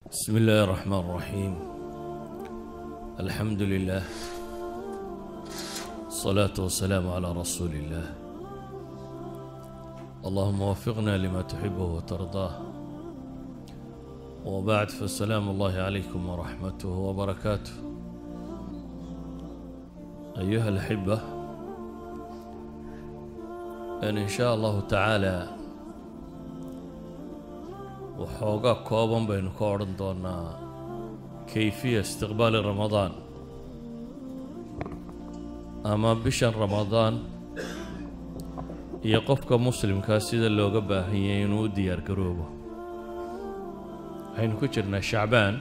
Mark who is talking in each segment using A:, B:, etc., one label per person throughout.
A: بسم الله الرحمن الرحيم الحمد لله الصلاة والسلام على رسول الله اللهم وفقنا لما تحبه وترضاه وبعد فالسلام الله عليكم ورحمته وبركاته أيها الأحبة أن إن شاء الله تعالى waxoogaa kooban baynu ka odhan doonaa kayfiya istiqbaali ramadaan ama bishan ramadaan iyo qofka muslimkaa sida looga baahan yahay inuu u diyaar garoobo waxaynu ku jirnaa shacbaan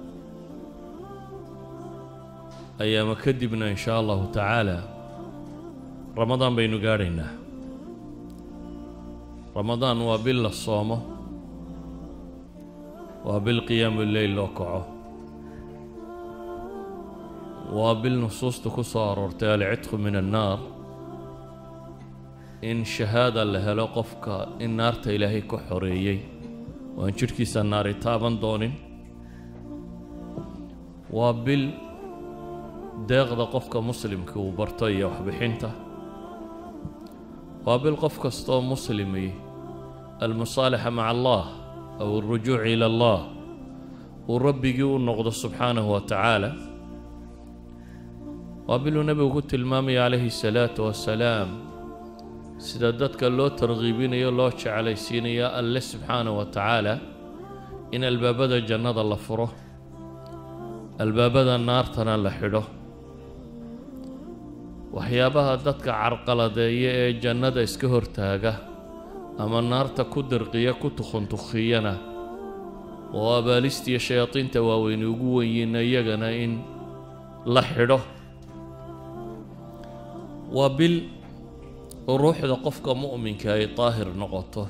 A: ayaama kadibna in shaa allahu tacaala ramadaan baynu gaadhaynaa ramadaan waa bil la soomo waa bil qiyaamu leyl loo kaco waa bil nusuusta ku soo aroortay alcidqu min annaar in shahaada la helo qofka in naarta ilaahay ka xoreeyey oo aan jidhkiisa naari taaban doonin waa bil deeqda qofka muslimka uu barto iyo waxbixinta waa bil qof kastaoo muslimi almusaalixa maca allah aw alrujuuc ila allah uu rabbigii u noqdo subxaanahu wa tacaala waa biluu nebigu ku tilmaamaya calayhi salaatu wasalaam sida dadka loo tarkiibinayo loo jeclaysiinayo alle subxaanahu wa tacaala in albaabada jannada la furo albaabada naartana la xidho waxyaabaha dadka carqaladeeya ee jannada iska hortaaga ama naarta ku dirqiya ku tukhuntukhiyana oo abaalistiiyo shayaadiinta waaweyne ugu wenyiina iyagana in la xidho waa bil ruuxda qofka mu'minka ay daahir noqoto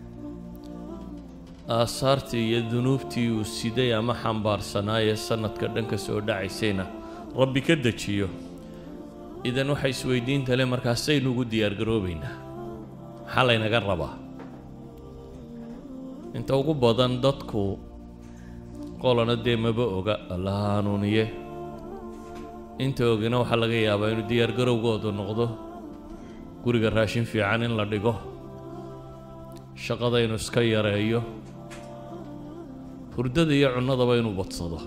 A: aasaartii iyo dunuubtii uu siday ama xambaarsanaaye sanadka dhanka soo dhacaysayna rabbi ka dejiyo idan waxay isweydiinta le markaasaynu ugu diyaargaroobaynaa maxaa laynaga rabaa inta ugu badan dadku qolana dee maba oga alla hanuuniye inta ogina waxaa laga yaabaa inuu diyaargarowgoodu noqdo guriga raashin fiican in la dhigo shaqada inuu iska yareeyo hurdada iyo cunnadaba inuu badsado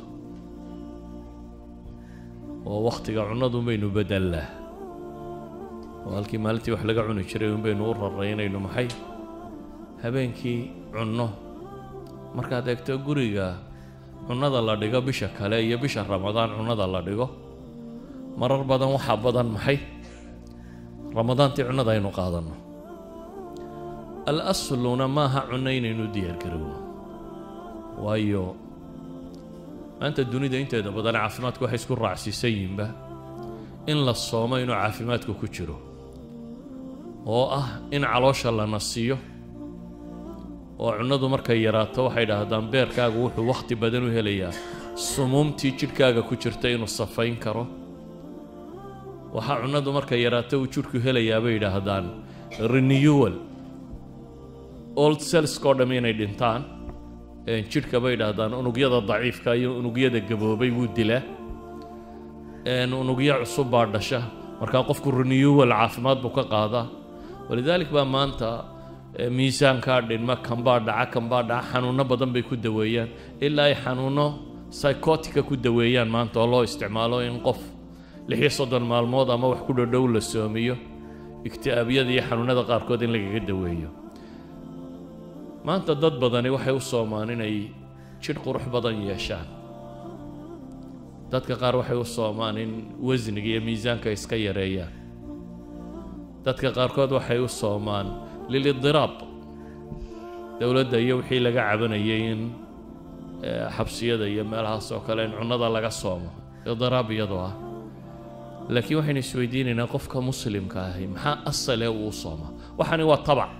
A: oo wakhtiga cunnadun baynu bedellaa oo halkii maalintii wax laga cuni jiray un baynu u raraynayno maxay habeenkii cunno markaad eegto guriga cunnada la dhigo bisha kale iyo bisha ramadaan cunnada la dhigo marar badan waxaa badan maxay ramadaantii cunnada aynu qaadanno al asluna maaha cunno inaynu diyaargarowno waayo maanta dunida inteeda badan caafimaadku waxay isku raacsiisan yihinba in la soomo inuu caafimaadku ku jiro oo ah in caloosha la nasiyo oo cunnadu markay yaraato waxay dhahdaan beerkaagu wuxuu wakhti badan u helayaa sumuumtii jidhkaaga ku jirta inuu safayn karo waxaa cunnadu markay yaraato uu jidhku helayaa bay yidhaahdaan renewal old cellskao dhamm inay dhintaan jidhka bay yidhaahdaan unugyada daciifka iyo unugyada gaboobay wuu dilaa unugyo cusub baa dhasha markaa qofku renewal caafimaad buu ka qaadaa walidaalik baa maanta miisaankaa dhinma kanbaa dhaca kanbaa dhaca xanuunno badan bay ku daweeyaan ilaa ay xanuunno psychotica ku daweeyaan maanta oo loo isticmaalo in qof lixiyo soddon maalmood ama wax ku dhodhow la soomiyo igti'aabiyada iyo xanuunada qaarkood in lagaga daweeyo maanta dad badani waxay u soomaan inay jidh qurux badan yeeshaan dadka qaar waxay u soomaan in wasniga iyo miisaanka iska yareeyaan dadka qaarkood waxay u soomaan lilidiraab dowladda iyo wixii laga cabanayay in xabsiyada iyo meelahaas oo kale in cunnada laga soomo idiraab iyadoo ah laakiin waxaynu isweydiinaynaa qofka muslimka ahi maxaa asale uu soomaa waxani waa tabac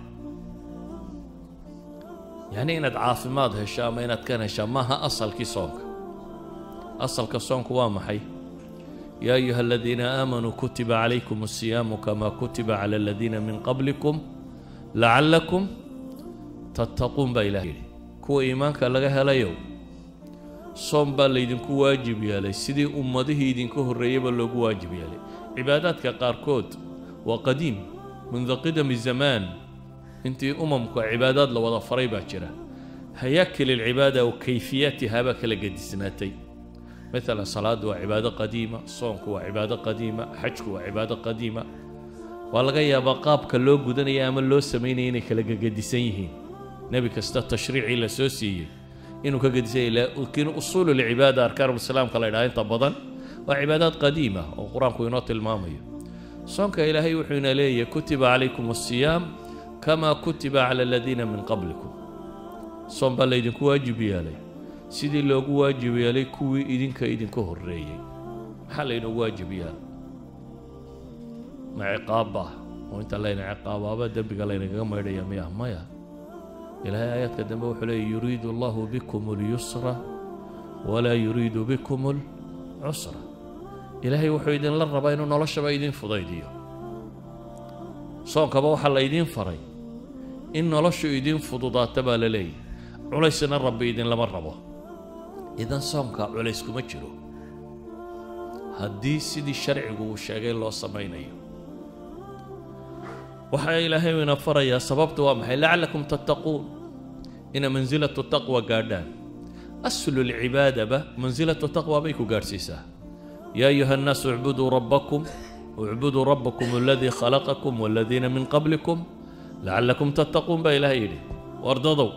A: yacni inaad caafimaad hesho ama inaad kan heshaa maaha asalkii soonka asalka soonku waa maxay yaa ayuha aladiina aamanuu kutiba calaykum asiyaamu kamaa kutiba cala aladiina min qablikum lacallakum tattaquun baa ilaah yidhi kuwa iimaanka laga helayow soom baa laydinku waajib yeelay sidii ummadihii idinka horreeyeyba loogu waajib yeelay cibaadaadka qaarkood waa qadiim mundu qidami zamaan intii umamka cibaadaad la wada faray baa jira hayaakil alcibaada wa kayfiyaatihaa baa kala gedisnaatay مثلا صلاة وعبادة قديمة صومك وعبادة قديمة حجك وعبادة قديمة والغا يا بقاب كلو غدن يا من لو سميني اني كلا قديسان يهين نبي كستا تشريعي لا سوسي انه كقديسان لا لكن اصول العبادة اركان الاسلام كلا يدعين طبضا وعبادات قديمة وقرآن كوينات المامية صومك إلهي وحينا لي كتب عليكم الصيام كما كتب على الذين من قبلكم صوم بالله واجب يا لي sidii loogu waajib yeelay kuwii idinka idinka horreeyey maxaa laynoogu waajib yeelay ma ciqaabba oo inta layna ciqaabaaba dembiga laynagaga maydhaya miya maya ilaahay aayaadka dambe wuxuu leeyay yuriidu allahu bikum اlyusra walaa yuriidu bikum اlcusra ilaahay wuxuu idinla rabaa inuu noloshaba idin fudaydiyo soonkaba waxaa laydiin faray in noloshu idin fududaata baa la leeyahy culaysna rabbi idinlama rabo idan soomka culays kuma jiro haddii sidii sharcigu uu sheegay loo samaynayo waxaa ilaahay ina farayaa sababta waa maxay lacalakum tattaquun ina mansilatu taqwa gaadhaan aslu lcibaadaba mansilatu taqwa bay ku gaadhsiisaa yaa ayuha annaasu icbuduu rabbakum اعبدوا ربكم الذي خلقكم والذين من قبلكم لعلكم تتقون بقى إلهي يدي وارضضوا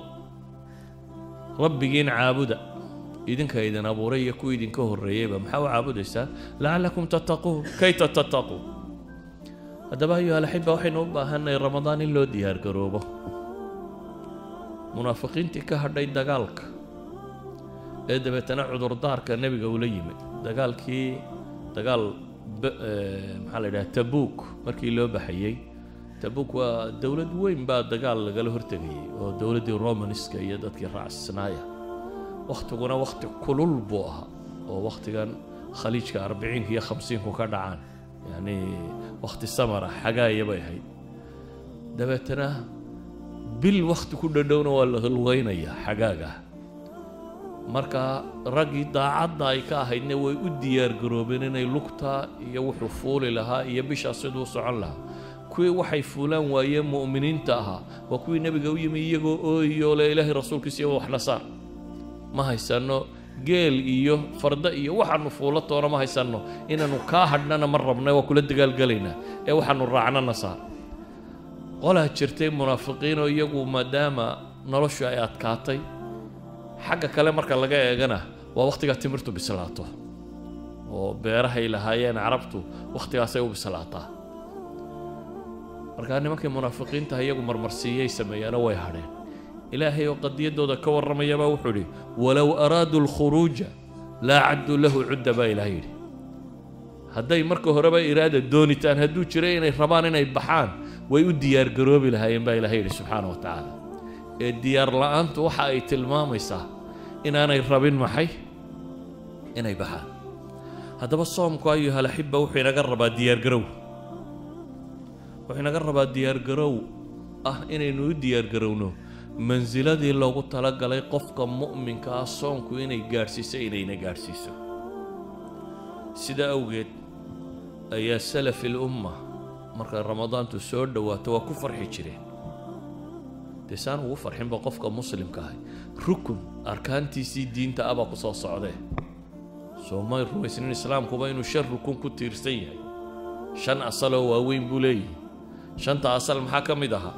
A: ربجين عابدا idinka idin abuuray iyo kuwa idinka horreeyeyba maxaa u caabudaysaa lacalakum tattaquun kayta tattaquun haddaba ayuha alaxiba waxaynu u baahanay ramadaan in loo diyaar garoobo munaafiqiintii ka hadhay dagaalka ee dabeetana cudurdaarka nebiga ula yimid dagaalkii dagaal maxaa la yidhaha tabuuk markii loo baxayey tabuuk waa dowlad weyn baa dagaal lagala hortegayay oo dowladdii romanska iyo dadkii raacsanaaya wakhtiguna wakhti kulul buu ahaa oo wakhtigan khaliijka arbiciinka iyo khamsiinku ka dhacaan yacni wakhti samara xagaaya bay ahayd dabeetana bil wakhti ku dhadhowna waa la lugaynayaa xagaaga marka raggii daacadda ay ka ahaydna way u diyaargaroobeen inay lugta iyo wuxuu fuuli lahaa iyo bishaas siduu socon lahaa kuwii waxay fuulaan waayeen mu'miniinta ahaa waa kuwii nebiga u yimi iyagoo ooyoo le ilaahay rasuulkiisa iyo wax la saar ma haysanno geel iyo farda iyo waxaanu fuulo toona ma haysanno inaannu kaa hadhnana ma rabna waa kula dagaalgelaynaa ee waxaanu raacnana saar qolaa jirtay munaafiqiinoo iyagu maadaama noloshu ay adkaatay xagga kale marka laga eegana waa wakhtigaa timirtu bislaato oo beerahay lahaayeen carabtu wakhtigaasay u bislaataa markaa nimankii munaafiqiinta iyagu marmarsiiyey sameeyaana way hadheen ilaahay oo qadiyaddooda ka warramayabaa wuxuu idhi walow araaduu alkhuruuja laa cadduu lahu cudda baa ilaah yidhi hadday marka horeba iraada doonitaan hadduu jiray inay rabaan inay baxaan way u diyaargaroobi lahaayeen baa ilahay yidhi subxaana wa tacaala ee diyaar la-aantu waxa ay tilmaamaysaa inaanay rabin maxay inay baxaan haddaba soomku ayuha alaxiba wuxuu inaga rabaa diyaargarow wuxuu inaga rabaa diyaargarow ah inaynu u diyaargarowno mansiladii loogu talagalay qofka mu'minka ah soonku inay gaadhsiiso inayna gaadhsiiso sida awgeed ayaa salafi lumma markay ramadaantu soo dhowaato waa ku farxi jireen dee saan ugu farxinba qofka muslimka ahay rukun arkaantiisii diinta abaa ku soo socdee soomay rumaysnin islaamkuba inuu shan rukun ku tiirsan yahay shan asaloo waaweyn buu leeyahay shanta asal maxaa ka mid ahaa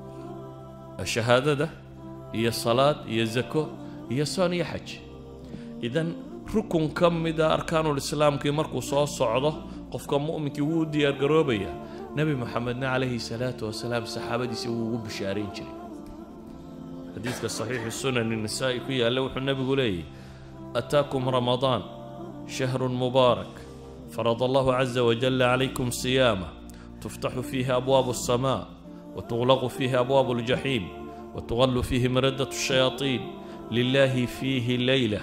A: shahaadada iyo salaad iyo zako iyo soon iyo xaj idan rukun ka mida arkaanulislaamkii markuu soo socdo qofka mu'minkii wuu u diyaargaroobayaa nebi moxamedna calayhi salaatu wasalaam saxaabadiisa wuu ugu bishaarayn jiray xadiidka saxiixi sunani nisaa'i ku yaalla wuxuu nebigu leeyahy ataakum ramadaan shahrun mubaarak farad allahu caza wajalla calaykum siyaama tuftaxu fiihi abwaabu asamaa وتغلق فيه أبواب الجحيم وتغل فيه مردة الشياطين لله فيه ليلة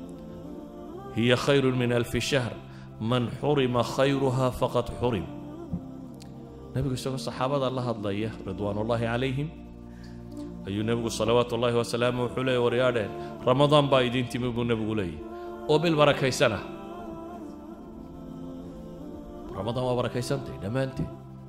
A: هي خير من ألف شهر من حرم خيرها فقد حرم نبي صلى الصحابة الله الله رضوان الله عليهم ayuu nebigu salawaatu ullaahi wasalaamu wuxuu leeyay waryaadheen ramadaan baa idiin timi buu nebigu leeyay oo bil barakaysana ramadaan waa barakaysantay dhammaanteed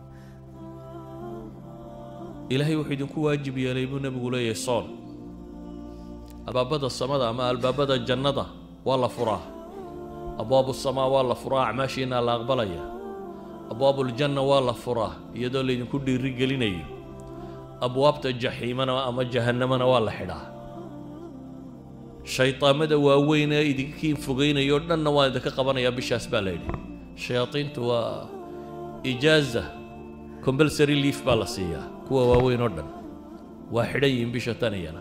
A: ilaahay wuxuu idinku waajib yeelay buu nebigu leeyahay soon albaabada samada ama albaabada jannada waa la furaa abwaabu samaa waa la furaa acmaashiina la aqbalaya abwaabuljanna waa la furaa iyadoo laydinku dhiiri gelinayo abwaabta jaxiimana ama jahannamana waa la xidhaa shaydaamada waaweyn ee idinkiin fogeynayo dhanna waa idinka qabanayaa bishaas baa la yidhi shayaadiintu waa ijaaza compulsory leaf baa la siiyaa kuwa waaweyn oo dhan waa xidhan yihiin bisha taniyana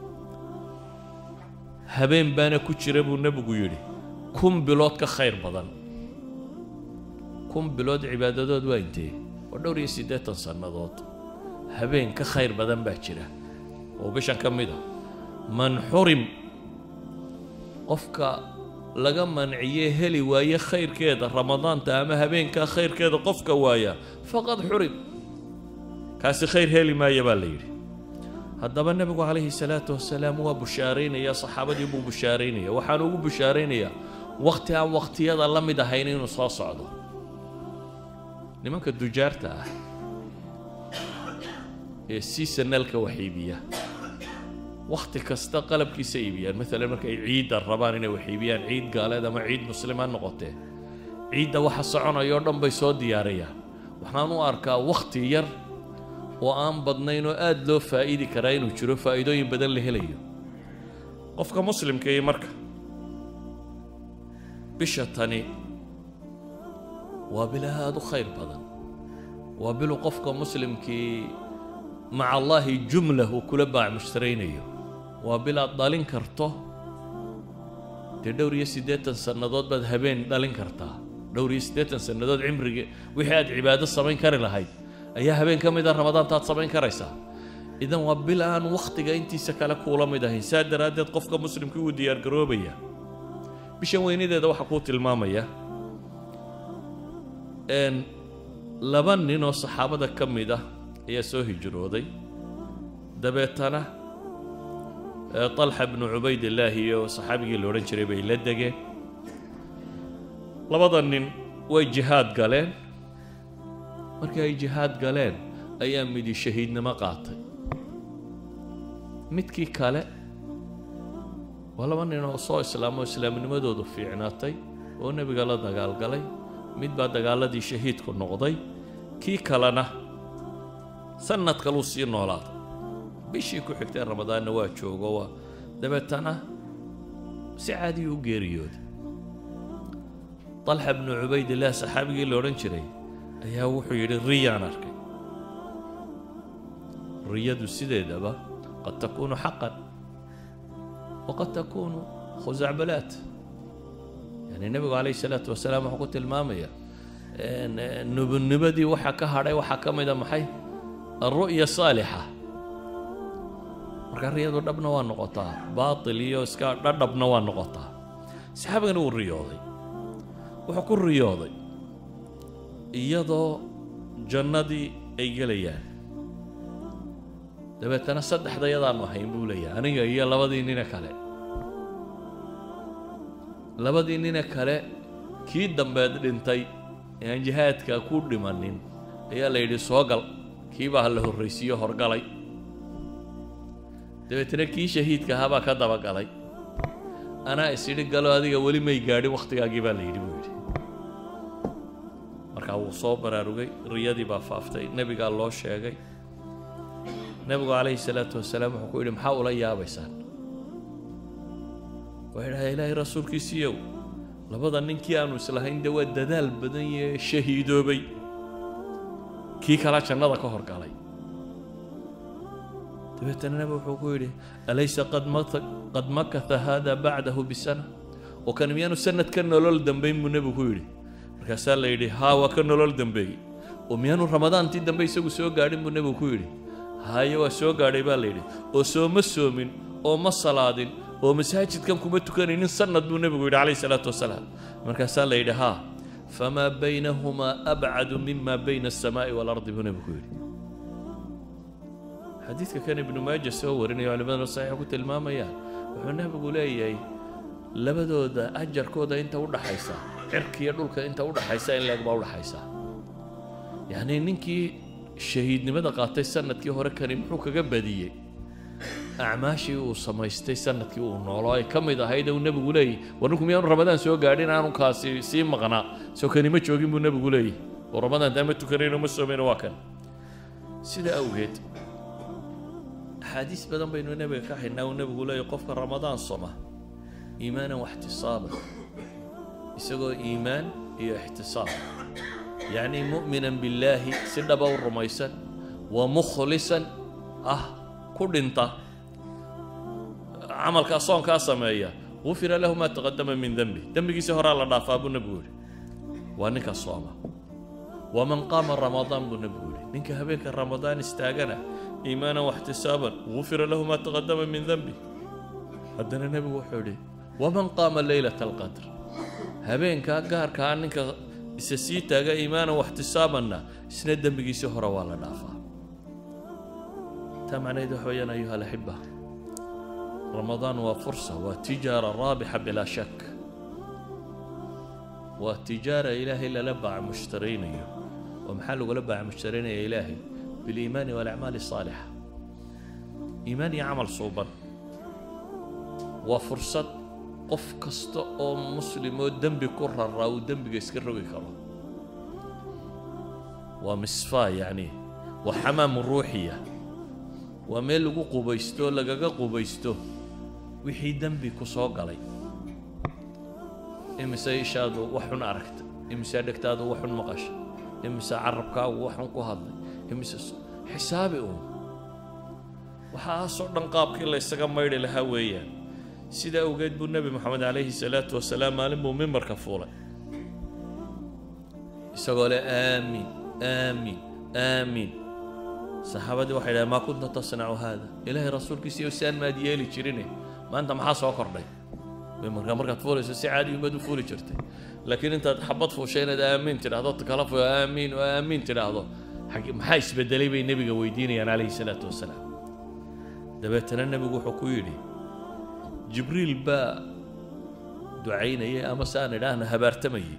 A: habeen baana ku jira buu nebigu yidhi kun bilood ka khayr badan kun bilood cibaadadood waa intee waa dhowr iyo siddeetan sannadood habeen ka khayr badan baa jira oo bishan ka mid a man xurim qofka laga manciyee heli waaye khayrkeeda ramadaanta ama habeenkaa khayrkeeda qofka waaya faqad xurim kaasi khayr heli maaya baa la yidhi haddaba nebigu calayhi salaatu wasalaam waa bushaaraynaya saxaabadii buu bushaaraynaya waxaan ugu bushaaraynayaa wakhti aan wakhtiyada la mid ahayn inuu soo socdo nimanka dujaarta ah ee seasonalka wax iibiya wakhti kasta qalabkiisa iibiyaan maalan markay ciidda rabaan inay wax iibiyaan ciid gaaleed ama ciid muslim ha noqotee ciidda waxa soconaya oo dhan bay soo diyaarayaan waxaan u arkaa wakhti yar oo aan badnayn oo aada loo faa'iidi karaa inuu jiro faa'iidooyin badan la helayo qofka muslimka iyo marka bisha tani waa bil aada u khayr badan waa bilu qofka muslimkii maca allaahi jumla uu kula baac mushtaraynayo waa bil aad dhalin karto dee dhowr iyo siddeetan sannadood baad habeen dhalin kartaa dhowr iyo siddeetan sannadood cimriga wixii aad cibaado samayn kari lahayd ayaa habeen ka mid a ramadaantaad samayn karaysaa idan waa bil aan wakhtiga intiisa kale kuula mid ahayn saa daraaddeed qofka muslimkii wuu diyaargaroobaya bishan weynadeeda waxaa kuu tilmaamaya laba nin oo saxaabada ka mid ah ayaa soo hijrooday dabeetana طalxa bnu cubaydillaahi iyo saxaabigii la odhan jiray bay la degeen labada nin way jihaad galeen markii ay jihaad galeen ayaa midi shahiidnimo qaatay midkii kale waa laba nin oo soo islaamo islaamnimadoodu fiicnaatay oo nebiga la dagaalgalay mid baa dagaaladii shahiidku noqday kii kalena sanad kaluu sii noolaaday bishii ku xigtay ramadaanna waa joogo waa dabeetana si caadiyu u geeriyooday طalxa bnu cubaydillaah saxaabigii la odhan jiray ayaa wuxuu yidhi riyaan arkay riyadu sideedaba qad takuunu xaqan waqad takuunu khusacbalaat yani nebigu calayh isalaatu wasalaam wuxuu ku tilmaamaya nubunimadii waxa ka hadhay waxaa ka mida maxay alru'ya saalixa marka riyadu dhabna waa noqotaa baatil iyo iska dhadhabna waa noqotaa saxaabigana wuu riyooday wuxuu ku riyooday iyadoo jannadii ay gelayaan dabeetana saddexda yadaanu ahayn buu leeyahay aniga iyo labadii nine kale labadii nine kale kii dambeed dhintay ee aan jihaadka ku dhimanin ayaa la yidhi soo gal kii baa la horraysiiyo horgalay dabeetana kii shahiidka ahaa baa ka dabagalay anaa is idhi galo adiga weli may gaadhin wakhtigaagii baa la yidhi buu yidhi markaa wuu soo baraarugay riyadii baa faaftay nebigaa loo sheegay nebigu calayhi salaatu wasalaam wuxuu ku yidhi maxaa ula yaabaysaan waxay dhahay ilaahay rasuulkiisiiyow labada ninkii aanu islahayn dee waa dadaal badan yee shahiidoobay kii kala jannada ka horgalay dabeetana nebi wuxuu ku yidhi alaysa qad mat- qad makatha haada bacdahu bisana oo kan miyaanu sanad ka nolol dambayn buu nebigu ku yidhi markaasaa la yidhi haa waa ka nolol dambeeyey oo miyaanu ramadaantii dambe isagu soo gaadhin buu nebigu ku yidhi haye waa soo gaadhay baa la yidhi oo sooma soomin oo ma salaadin oo masaajidkan kuma tukanaynin sanad buu nebigu yidhi calayhi salaatu wasalaam markaasaa la yidhi haa famaa baynahumaa abcadu mima bayna asamaa'i waalardi buu nebigu ku yidhi xadiidka kan ibnu maaja soo warinayo culimaduna saxiixa ku tilmaamayaan wuxuu nebigu leeyahay labadooda ajarkooda inta u dhaxaysa cirkiiyo dhulka inta u dhaxaysa in leeg baa u dhaxaysa yacni ninkii shahiidnimada qaatay sanadkii hore kani muxuu kaga badiyey acmaashii uu samaystay sanadkii uu noolo ay ka mid ahayd uu nebigu leeyahy war ninku miyaanu ramadaan soo gaadhin aanu kaasi sii maqnaa soo kani ma joogin buu nebigu leeyahy oo ramadaan taa ma tukanayno ma soomayno waa kan sida awgeed axaadiis badan baynu nebiga ka haynaa uu nebigu leeyahy qofka ramadaan soma iimaanan waxtisaaban isagoo iimaan iyo ixtisaab yacni mu'minan billaahi si dhaba u rumaysan wa mukhlisan ah ku dhinta camalkaa soonkaa sameeya gufira lahu maa taqadama min dembi dembigiisii horaa la dhaafaa buu nebigu yidhi waa ninka sooma waman qaama ramadaan buu nebigu yidhi ninka habeenka ramadaan istaagana iimaanan waxtisaaban gufira lahu maa taqadama min dembi haddana nebigu wuxuu yidhi waman qaama leylata alqadr habeenkaa gaarkaa ninka isa sii taaga iimaanan waxtisaabanna isna dembigiisii hore waa la dhaafaa taa macnaheed waxa weeyaan ayuha alaxiba ramadaan waa fursa waa tijaara raabixa bilaa shak waa tijaara ilaahay lala baaca mushtaraynayo oo maxaa lagula baaca mushtaraynaya ilaahay biliimaani walacmaali asaalixa iimaan iyo camal suuban waa fursad qof kasta oo muslim oo dembi ku raraa uu dembiga iska rogi karo waa misfaa yacni waa xamaamu ruuxiya waa meel lagu qubaysto lagaga qubaysto wixii dembi ku soo galay imise ishaadu wax xun aragta imise dhegtaadu wax xun maqasha imise carabkaagu wax xun ku hadlay imise xisaabi uun waxaasoo dhan qaabkii la ysaga maydhi lahaa weeyaan sida awgeed buu nebi moxamed calayhi salaatu wasalaam maalin buu mimbarka fuulay isagoo leh aamiin aamiin aamiin saxaabadii waxay dhahen maa kunta tasnacu haada ilaahay rasuulkiisiiyo saan maad yeeli jirine maanta maxaa soo kordhay mimbarka markaad fuulayso si caadi umaad u fuuli jirtay laakiin intaad xabad fuushay inaad aamiin tidhaahdo kala fu aamiin oo aamiin tidhaahdo maxaa isbedelay bay nebiga weydiinayaan calayhi salaatu wasalaam dabeetana nebigu wuxuu ku yidhi jibriil baa ducaynayay ama se aan idhaahna habaartamayay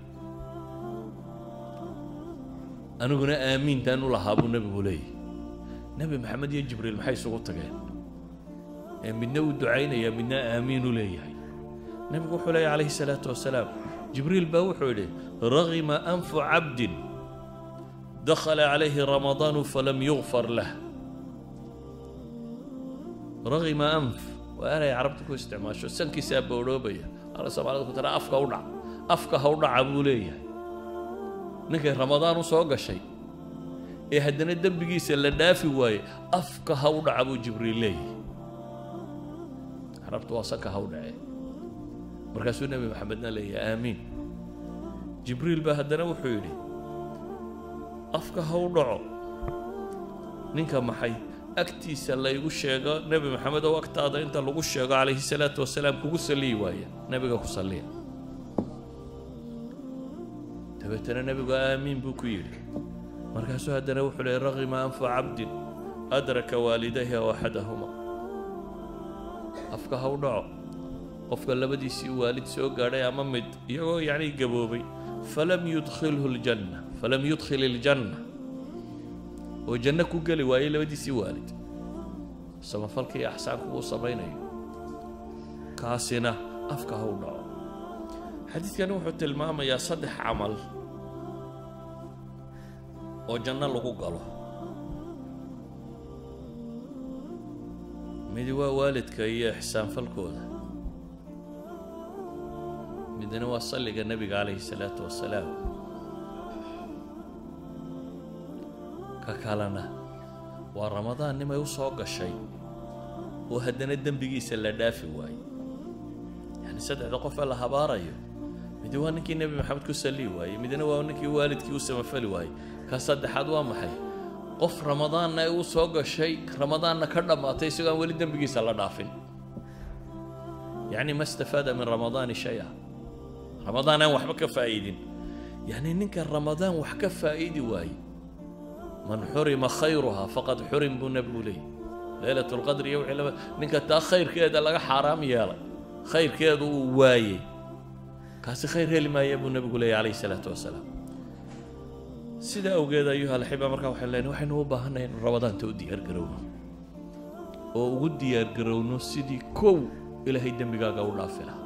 A: aniguna aamiintaan u lahaa buu nebigu leeyahy nebi maxamed iyo jibriil maxay isugu tageen ee midna uu ducaynaya midna aamiin u leeyahay nebigu wuxuu leeyahy calayhi salaatu wasalaam jibriil baa wuxuu yidhi ragima anfu cabdin dakhala calayhi ramadaanu falam yugfar lah ragima anf waa eray carabta ku isticmaasho sankiisaa boodhoobaya ala soomaalida ku tira afka u dhac afka ha u dhaca buu leeyahay ninkay ramadaan u soo gashay ee haddana dembigiisa la dhaafi waaye afka ha u dhaca buu jibriil leeyahay carabtu waa sanka ha u dhacee markaasuu nebi maxamedna leeyahay aamiin jibriil baa haddana wuxuu yidhi afka ha u dhaco ninka maxay agtiisa laygu sheego nebi maxamed oo agtaada inta lagu sheego calayhi salaatu wasalaam kugu saliyi waaya nebiga ku salliya dabeetana nebigu aamiin buu ku yidhi markaasuu haddana wuxuu leeyay ragima anfu cabdin adraka waalidayhi aw axadahuma afka ha u dhaco qofka labadiisii waalid soo gaadhay ama mid iyagoo yacni gaboobay falam yudkhilhu ljanna falam yudkhil iljanna oo janno ku geli waayey labadiisii waalid samafalka iyo axsaanku uu samaynayo kaasina afka ha u dhaco xadiidkani wuxuu tilmaamayaa saddex camal oo janno lagu galo midi waa waalidka iyo ixsaanfalkooda midna waa salliga nebiga calayhi salaatu wasalaam ka kalena waa ramadaan nimay u soo gashay oo haddana dembigiisa la dhaafi waaye yacni saddexda qof ee la habaarayo midi waa ninkii nebi maxamed ku salli waayey midna waa ninkii waalidkii u samafali waayey ka saddexaad waa maxay qof ramadaanna ay u soo gashay ramadaanna ka dhammaatay isagoo aan weli dembigiisa la dhaafin yacni ma istafaada min ramadaani shay-a ramadaan aan waxba ka faa'iidin yacni ninka ramadaan wax ka faa'idi waaye man xurima khayruhaa faqad xurim buu nebigu leeyay leylat lqadr iyo wixii laba ninka taa khayrkeeda laga xaaraam yeelay khayrkeedu uu waayey kaasi khayr heli maaya buu nebigu leeyay calayhi salaatu wasalaam sidaa awgeed ayuha alxiba markaa waxay leenahay waxaynu u baahannahay in rabadaanta u diyaargarowno oo ugu diyaargarowno sidii kow ilaahay dembigaaga u dhaafi lahaa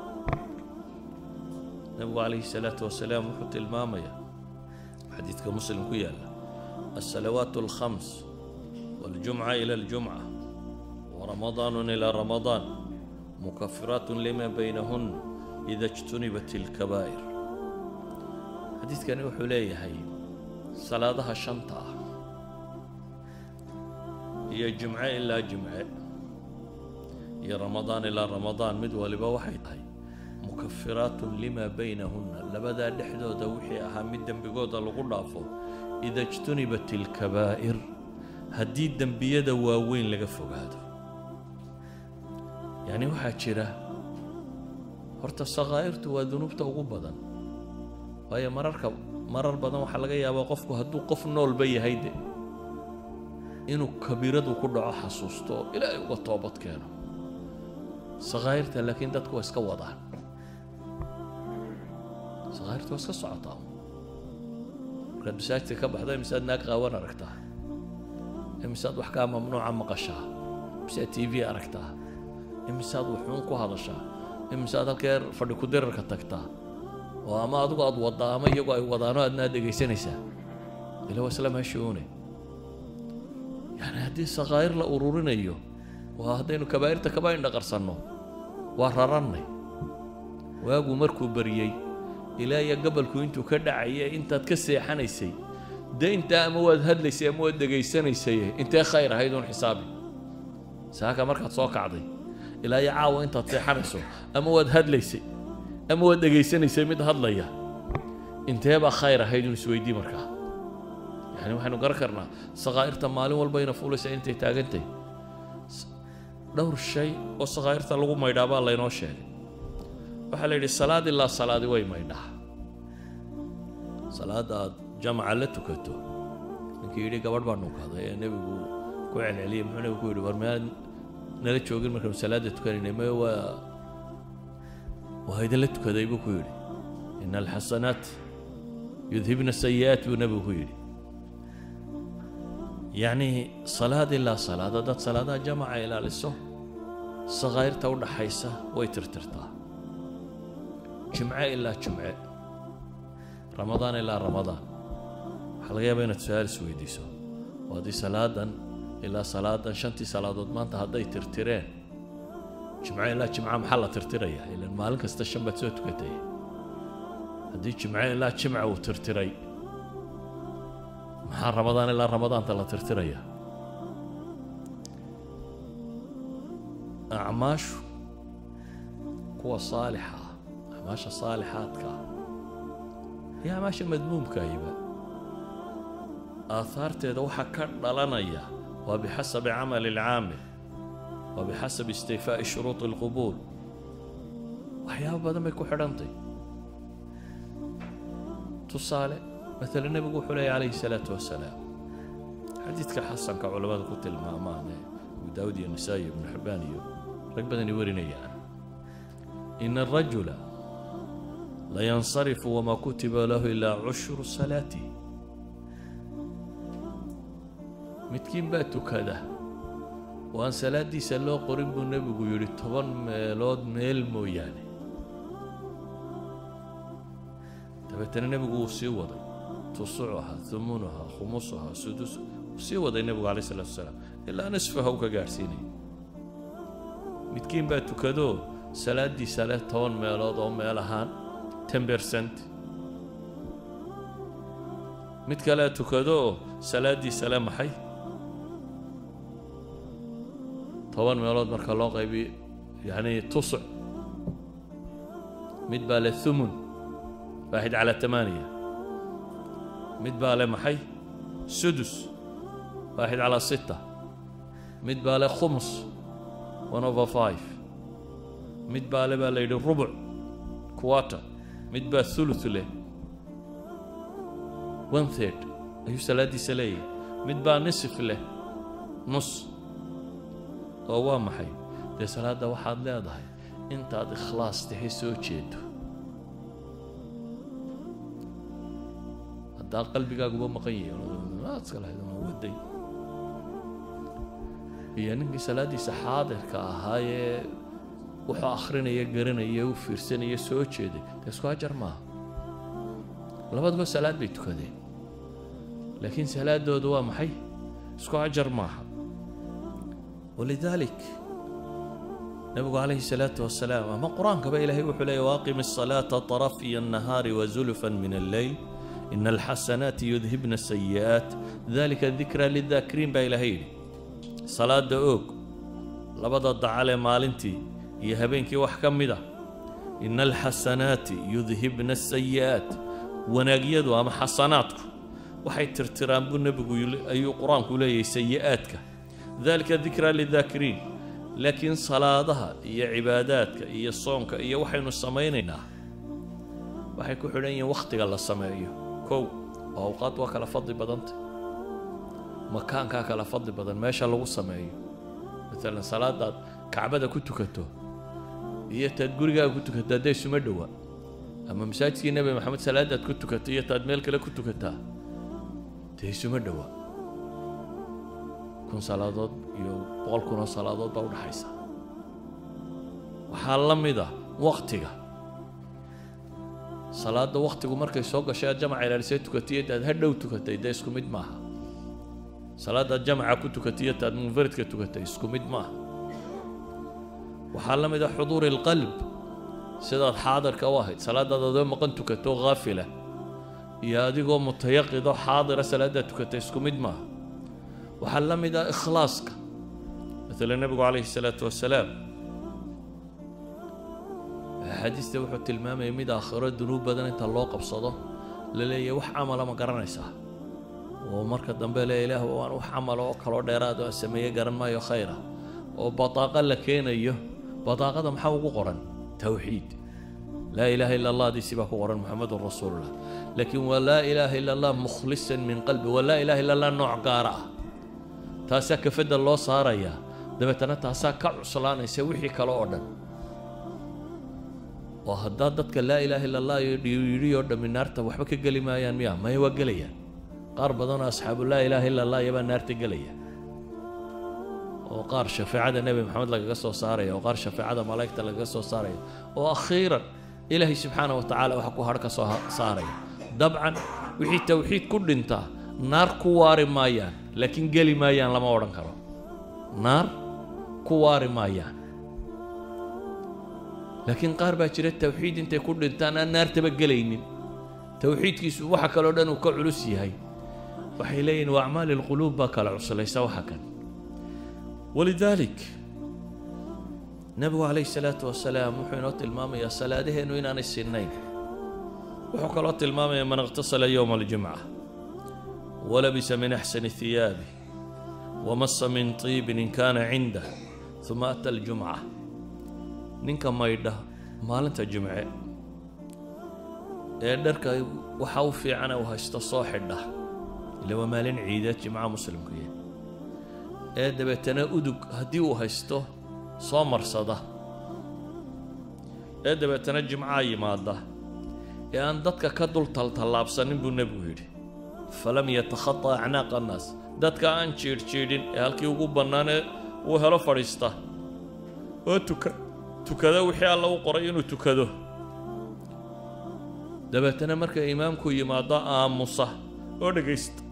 A: nebigu calayhi salaatu wasalaam wuxuu tilmaamayaa xadiidka muslim ku yaalla الصلوات الخمس والجمعة إلى الجمعة ورمضان إلى رمضان مكفرات لما بينهن إذا اجتنبت الكبائر حديث كان يوحو هي صلاة الشنطة هي جمعة إلا جمعة هي رمضان إلى رمضان مدولي بوحي هاي مكفرات لما بينهن لبدا دحدو دوحي أهم الدنبقود اللغو ida اjtunibat اlkabaa'ir haddii dembiyada waaweyn laga fogaado yacni waxaa jira horta sakaa'irtu waa dunuubta ugu badan waayo mararka marar badan waxaa laga yaabaa qofku hadduu qof noolba yahay de inuu kabiiradu ku dhaco xasuusto oo ilaahay uga toobad keeno sakaa'irta laakiin dadku waa iska wadaan sakaa'irta waa iska socotaa markaad masaajidka ka baxda imisaad naag qaawan aragtaa imisaad wax kaa mamnuuca maqashaa imisaad t v aragtaa imisaad waxuun ku hadashaa imisaad halkee fadhi ku dirarka tagtaa oo ama adigu aad waddaa ama iyagu ay wadaano aadna aad dhegaysanaysaa ila waa isla meeshuune yani haddii sakaa'ir la ururinayo waa haddaynu kabaa'irta kaba indhaqarsanno waa rarannay waagu markuu baryey ilaa iyo gabalku intuu ka dhacaya intaad ka seexanaysay dee intaa ama waad hadlaysay ama waad dhegaysanaysay intee khayr ahayd uun xisaabi saaka markaad soo kacday ilaa iyo caawa intaad seexanayso ama waad hadlaysay ama waad dhegaysanaysay mid hadlaya intee baa khayr ahayd uun isweydii markaa yani waxaynu garan karnaa sakaa'irta maalin walba ina fuulaysa intay taagantay dhowr shay oo sakaa'irta lagu maydhaa baa laynoo sheegay waxaa la yidhi salaad ilaa salaadi way maydhaa salaadda aad jamaca la tukato ninkii yidhi gabadh baa nunkaday ee nebigu ku celceliyey muxuu nebigu ku yidhi war meelaad nala joogin markaanu salaadda tukanaynay maye waa waa idinla tukaday buu ku yidhi ina alxasanaat yudhibna sayi'aat buu nebigu ku yidhi yacni salaad ilaa salaad haddaad salaadaha jamaca ilaaliso sakaa'irta u dhaxaysa way tirtirtaa jimce ilaa jimce ramadaan ilaa ramadaan waxaa laga yaabaa inaad su-aal isweydiiso oo haddii salaadan ilaa salaadan shantii salaadood maanta hadday tirtireen jimce ilaa jimca maxaa la tirtirayaa ilan maalin kasta shan baad soo tukatay haddii jimce ilaa jimca uu tirtiray maxaa ramadaan ilaa ramadaanta la tirtirayaa acmaashu kuwa saalixa ah acmaasha saalixaadka ah iyo acmaasha madmuumkaahiba aahaarteeda waxaa ka dhalanaya waa bixasabi camali alcaamil waa bixasabi istifaa'i shuruudi alqubuul waxyaaba badan bay ku xidhantay tusaale مثلا النبي يقول عليه عليه الصلاة والسلام حديث حسن كعلماء قلت المامان أبو داود النسائي بن حبان رقبة يوريني يعني. إن الرجل لا ينصرف وما كتب له إلا عشر صلاته متكين باتو كذا وأن صلاة دي سلو قريب النبي يقول طبعا ميلود ميل مو يعني dabeetana nebigu wuu sii waday tusucuha humunuha khumusuha sudus wuu sii waday nebigu calayh salatu wasalaam ilaa nisfaha u ka gaadhsiinaya midkiin baa tukado salaaddiisa leh toban meelood oo meel ahaan ten percent mid kalea tukado salaaddiisa leh maxay toban meelood marka loo qaybiyo yacni tusuc mid baa leh thumun واحد على ثمانية مد باله محي سدس واحد على ستة مد باله خمس one over five مد باله باله الربع كوارتر مد باله ثلث له one third أيو سلادي سلية مد باله نصف له نص oo waa maxay dee salaadda waxaad leedahay intaad ikhlaas tahay soo jeedo haddaa qalbigaaguba maqan yahiwaday iyo ninkii salaaddiisa xaadirka ahaayee wuxuu akhrinaya garanaya u fiirsanaya soo jeeday dee isku ajar maaha labaduba salaad bay tukadeen laakiin salaadoodu waa maxay isku ajar maaha walidaalik nabigu calayhi salaatu wasalaam ama qur-aankaba ilaahay wuxuu leeyahy waaqim الصalaata طarafiya الnahaari wazulfa min alleyl ina alxasanaati yudhibna sayi'aat dalika dikra lidaakiriin baa ilaahay yidhi salaada oog labada dacalee maalintii iyo habeenkii wax ka mid a ina alxasanaati yudhibna asayi'aat wanaagyadu ama xasanaadku waxay tirtiraan buu nebigu ayuu qur-aanku leeyahay sayi'aadka dalika dikra lidaakiriin laakiin salaadaha iyo cibaadaadka iyo soonka iyo waxaynu samaynaynaa waxay ku xidhan yihiin wakhtiga la sameeyo kow oo awqaad waa kala fadli badanta makaankaa kala fadli badan meesha lagu sameeyo maalan salaadaad kacbada ku tukato iyo taad gurigaaga ku tukato hadday isuma dhowa ama masaajidkii nebi maxamed salaadaad ku tukato iyo taad meel kale ku tukataa dee isuma dhowa kun salaadood iyo boqol kunoo salaadood baa udhaxaysa waxaa la mid ah waktiga salaada waktigu markay soo gashay aad jamaca ilaalisay tukatay iyo taad hadhow tukatay dee isku mid maaha salaadaad jamaca ku tukatay iyo taad munfaridka tukatay isku mid maaha waxaa la mid ah xuduuri alqalb sidaad xaadirka u ahayd salaadaad adoo maqan tukato haafila iyo adigoo mutayaqido xaadira salaadaad tukatay isku mid maaha waxaa la mid ah ikhlaaska maala nebigu calayhi salaatu wasalaam axaadiista wuxuu tilmaamayay mid aakhiro dunuub badan inta loo qabsado la leeyahay wax camala ma garanaysaa oo marka dambe le ilaah waan wax camala oo kaloo dheeraad aan sameeye garan maayo khayra oo bataaqa la keenayo bataaqada maxaa ugu qoran towxiid laa ilaaha ila allah diisi baa ku qoran muxamedun rasuulullah laakiin waa laa ilaaha ila allah mukhlisan min qalbi waa laa ilaha illa allah nooc gaara ah taasaa kafadda loo saarayaa dabeetana taasaa ka cuslaanaysa wixii kale oo dhan oo haddaad dadka laa ilaaha illa allah iyo dhiyidhi oo dhammi naarta waxba ka geli maayaan miya maya waa gelayaan qaar badanoo asxaabu laa ilaaha illa allah iyabaa naarta gelaya oo qaar shafeecada nebi maxamed lagaga soo saaraya oo qaar shafeecada malaa'igta lagaga soo saaraya oo akhiiran ilaahay subxaana wa tacaala waxa ku har ka soo saaraya dabcan wixii towxiid ku dhintaa naar ku waari maayaan laakiin geli maayaan lama odhan karo naar ku waari maayaan laakiin qaar baa jira towxiid intay ku dhintaan aan naartaba gelaynin towxiidkiisu waxa kaloo dhan uu ka culus yahay waxay leeyihin waa acmaali lquluub baa kala cuslaysa waxa kan walidaalik nebigu calayhi salaatu wasalaam wuxuu inoo tilmaamayaa salaadaheennu inaanay sinnayn wuxuu kaloo tilmaamayaa man iqtasala yowma aljumca walabisa min axsani hiyaabi wamasa min tiibin in kaana cindah uma ata aljumca ninka maydha maalinta jimce ee dharka waxa u fiicana uu haysto soo xidha ila waa maalin ciideed jimcaha muslimkuya ee dabeetana udug haddii uu haysto soo marsada ee dabeetana jimcaha yimaada ee aan dadka ka dul taltallaabsanin buu nebigu yidhi falam yatakhata acnaaqa annaas dadka aan jiidhjiidhin ee halkii ugu bannaanee uu helo fadhiista oo tuka tukada wixii alla u qoray inuu tukado dabeetana marka imaamku yimaado aamusa oo dhegaysta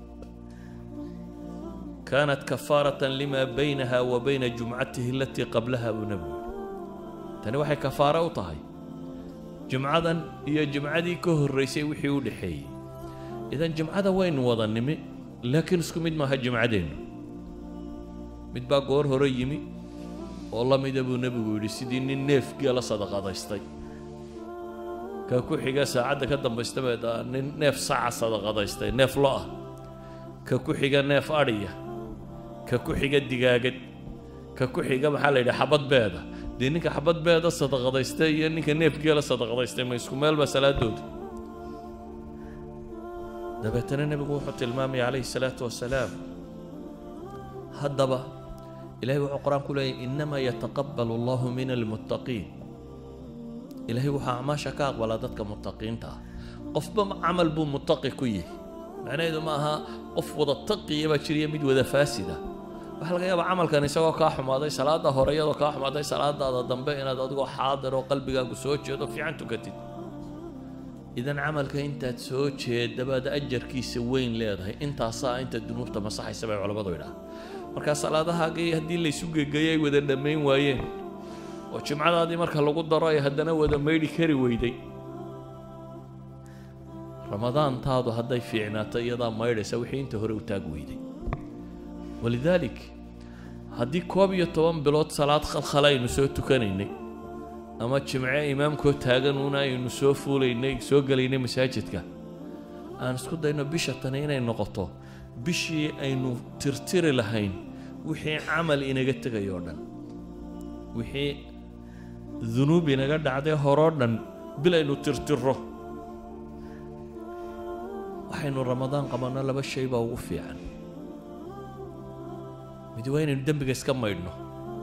A: kaanat kafaaratan lima baynaha wa bayna jumcatihi alatii qablaha buu nebigu yidhi tani waxay kafaaro u tahay jimcadan iyo jimcadii ka horraysay wixii u dhexeeyey idan jimcada waynu wada nimi laakiin isku mid maaha jimcadeennu mid baa goor hore yimi oo la mida buu nebigu yidhi sidii nin neefgeela sadaqadaystay ka ku xiga saacadda ka dambaysta baa nin neef saca sadaqadaystay neef lo ah ka ku xiga neef adhiya ka ku xiga digaagad ka ku xiga maxaa la yidhi xabad beeda dee ninka xabad beeda sadaqadaystay iyo ninka neefgeela sadaqadaystay ma isku meel baa salaadooda dabeetana nebigu wuxuu tilmaamaya calayhi salaatu wasalaam haddaba ilahay wuxuu qur-aan ku leeyahy inamaa yataqabalu allahu min almuttaqiin ilaahay wuxuu acmaasha ka aqbalaa dadka muttaqiinta ah qofba camal buu muttaqi ku yihi macnaheedu ma aha qof wada taqiya baa jiriya mid wada faasida waxaa laga yaabaa camalkan isagoo kaa xumaaday salaada hore iyadoo kaa xumaaday salaadaada dambe inaad adigoo xaadir oo qalbigaagu soo jeedo fiican tukatid idan camalka intaad soo jeedabaad ajarkiisa weyn leedahay intaasaa inta dunuubta masaxaysa bay culammadu idhaha markaa salaadahaagii haddii laysu gegeeyay ay wada dhammayn waayeen oo jimcadaadii marka lagu daro ay haddana wada maydhi kari weyday ramadaantaadu hadday fiicnaato iyadaa maydhaysa wixii inta hore u taag weyday walidaalik haddii koob iyo toban bilood salaad khalkhala aynu soo tukanaynay ama jimce imaamkoo taaganuuna aynu soo fuulaynay soo gelaynay masaajidka aan isku dayno bisha tani inay noqoto bishii aynu tirtiri lahayn wixii camal inaga tegay oo dhan wixii dunuub inaga dhacday horoo dhan bil aynu tirtiro waxaynu ramadaan qabanno laba shay baa ugu fiican mid waa inaynu dembiga iska maydhno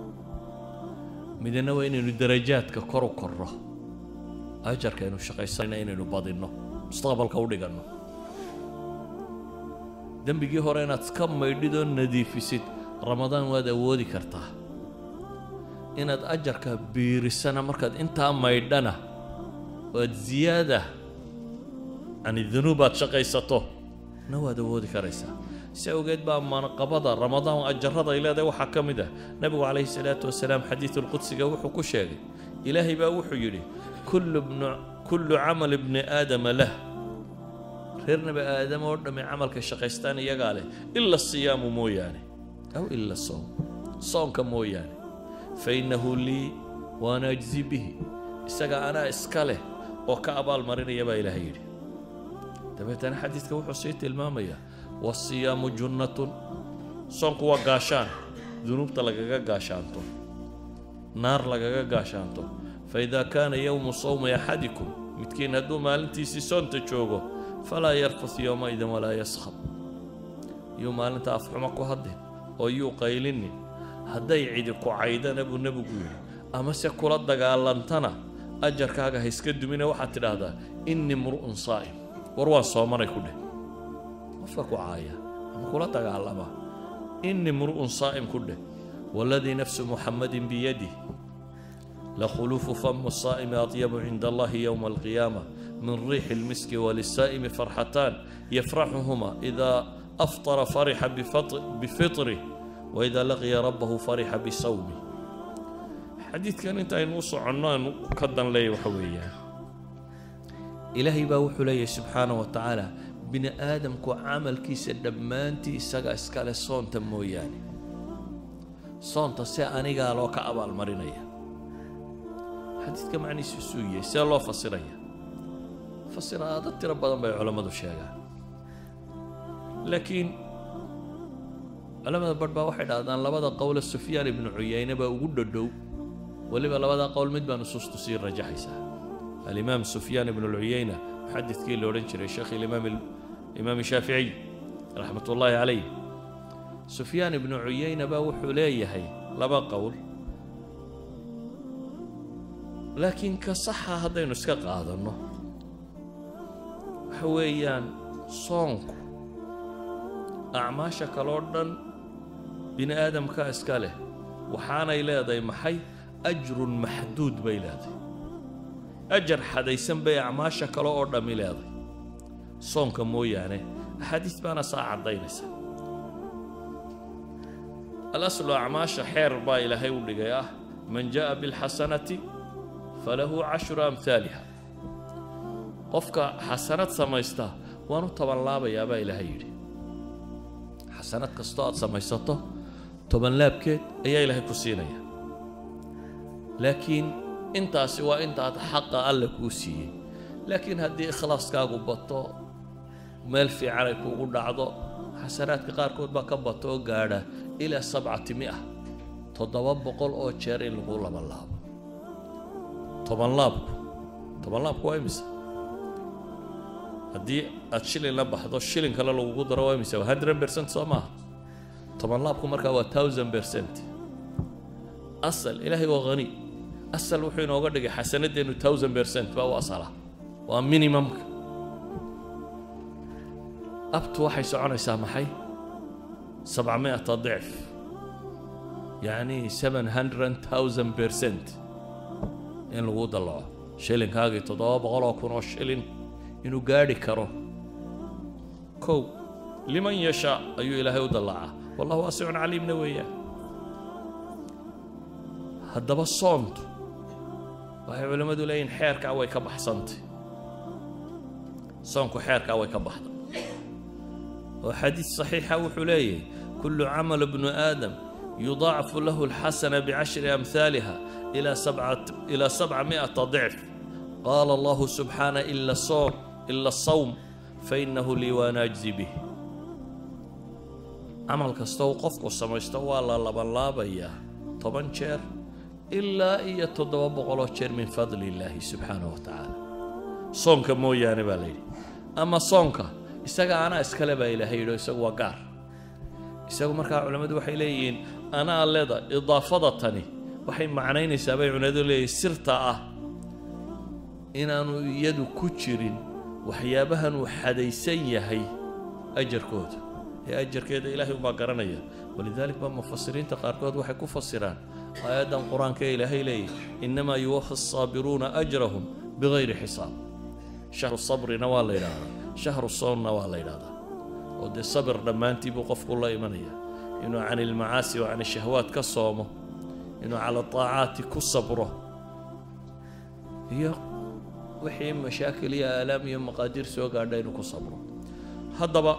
A: midna waa inaynu darajaadka kor u korro ajarka aynu shaqaysanayna inaynu badinno mustaqbalka u dhiganno dembigii hore inaad iska maydhidoo nadiifisid ramadaan waad awoodi kartaa inaad ajarka biirisana markaad intaa maydhana waad ziyaada yani dunuub aad shaqaysato na waad awoodi karaysaa si awgeed baa manqabada ramadaan ajarada ay leedahay waxaa ka mid ah nebigu calayhi salaatu wasalaam xadiidulqudsiga wuxuu ku sheegay ilaahay baa wuxuu yidhi kullu bnu kullu camal ibni aadama lah reer nebi aadam oo dhammi camalka shaqaystaan iyagaa leh ila siyaamu mooyaane aw ila soom soonka mooyaane fa innahu lii waana ajzi bihi isaga anaa iska leh oo ka abaal marinaya baa ilaahay yidhi dabeetana xadiidka wuxuu sii tilmaamayaa wasiyaamu junnatun soonku waa gaashaan dunuubta lagaga gaashaanto naar lagaga gaashaanto fa idaa kaana yowmu sawmi axadikum midkiin hadduu maalintiisii soonta joogo falaa yarfus yowmaidin walaa yaskhab yuu maalinta afxumo ku hadlin oo yuu qaylinin hadday cidi ku caydana buu nebigu yidhi amase kula dagaalantana ajarkaaga ha iska dumine waxaad tidhaahdaa innii mru'un saa'im war waan soomanay ku dheh qofka ku caaya ama kula dagaalama innii mru'un saa'im ku dheh waaladii nafsu muxammadin biyadih لخلوف فم الصائم أطيب عند الله يوم القيامة من ريح المسك وللسائم فرحتان يفرحهما إذا أفطر فرح بفطر بفطره وإذا لقي ربه فرح بصومه حديث كان انت نوص عنان كدن لي وحويا إلهي باوحو لي سبحانه وتعالى بن آدم كو عمل كيس دمانتي سقا اسكال صون تموياني صون تسي أني قالوا كأبا المرينيه xadiidka macnihiisu isuu yahay see loo fasiraya fasiraado tiro badan bay culammadu sheegaan laakiin culamada barh baa waxay dhahdaan labada qowle sufyaan ibnu cuyayne baa ugu dhodhow weliba labada qowl mid baa nusuustu sii rajaxaysaa alimaam sufyaan ibnu lcuyayna muxadidkii la odhan jiray sheekh ilimaam imaam shaaficiy raxmat ullaahi calayh sufyaan ibnu cuyayna baa wuxuu leeyahay laba qowl laakiin ka saxa haddaynu iska qaadanno waxa weeyaan soonku acmaasha kaloo dhan bini aadamka iska leh waxaanay leedahay maxay ajrun maxduud bay leedahay ajar xadaysan bay acmaasha kale oo dhammi leedahay soonka mooyaane axaadiis baana saa caddaynaysa alaslu acmaasha xeer baa ilaahay u dhigay ah man jaa'a bilxasanati falahu cashru amhaaliha qofka xasanad samaysta waan u tobanlaabayaa baa ilaahay yidhi xasanad kastoo aad samaysato tobanlaabkeed ayaa ilaahay ku siinaya laakiin intaasi waa intaad xaqa alle kuu siiyey laakiin haddii ikhlaaskaagu bato meel fiican ay kuugu dhacdo xasanaadka qaarkood baa ka bato oo gaadha ilaa sabcati mia toddoba boqol oo jeer in lagu labanlaabo tobanlaabku tobanlaabku waa imisa haddii aad shilin la baxdo shilin kale lagugu daro waa imisa waa hundred percent soo maaha tobanlaabku markaa waa thousand percent asal ilaahay waa hani asal wuxuu inooga dhigay xasanadeennu thousand percent baa u asala waa minimumka abtu waxay soconaysaa maxay sabcamiata dicf yacni seven hundred thousand percent in lagu dallaco shilinkaagii toddoba boqol oo kun oo shilin inuu gaadhi karo kow liman yashaa ayuu ilaahay u dallacaa wallahu waasicun caliimna weeyaan haddaba soontu waxay culimmadu leeyihin xeerkaa way ka baxsantay soonku xeerkaa way ka baxday oo xadiis saxiixa wuxuu leeyahay kullu camal bnu aadam yudaacafu lahu alxasana bicashri amhaaliha إلى سبعة إلى سبعمائة ضعف قال الله سبحانه إلا الصوم إلا الصوم فإنه لي وأنا أجزي به عمل كستو قفك سميستو الله لبن لابيا طبعا شير إلا إيا تدوى بغلو شير من فضل الله سبحانه وتعالى صونك مو يعني بالي أما صونك isaga anaa iskale baa ilaahay yidho isagu waa gaar isagu markaa culammadu waxay leeyihiin anaa leeda idaafada tani waxay macnaynaysaa bay culimadu leeyihin sirta ah inaanu iyadu ku jirin waxyaabahan uu xadaysan yahay ajarkooda ee ajarkeeda ilaahay umbaa garanaya walidalik baa mufasiriinta qaarkood waxay ku fasiraan aayaddan qur-aanka ee ilaahay leeyahy innamaa yuwafa asaabiruuna ajrahum bigayri xisaab shahru sabrina waa la yidhaahdaa shahru soonna waa la yidhahdaa oo dee sabir dhammaantii buu qofku la imanaya inuu can ilmacaasi wa can ishahwaat ka soomo inuu cala taacaati ku sabro iyo wixii mashaakil iyo aalaam iyo maqaadiir soo gaadha inuu ku sabro haddaba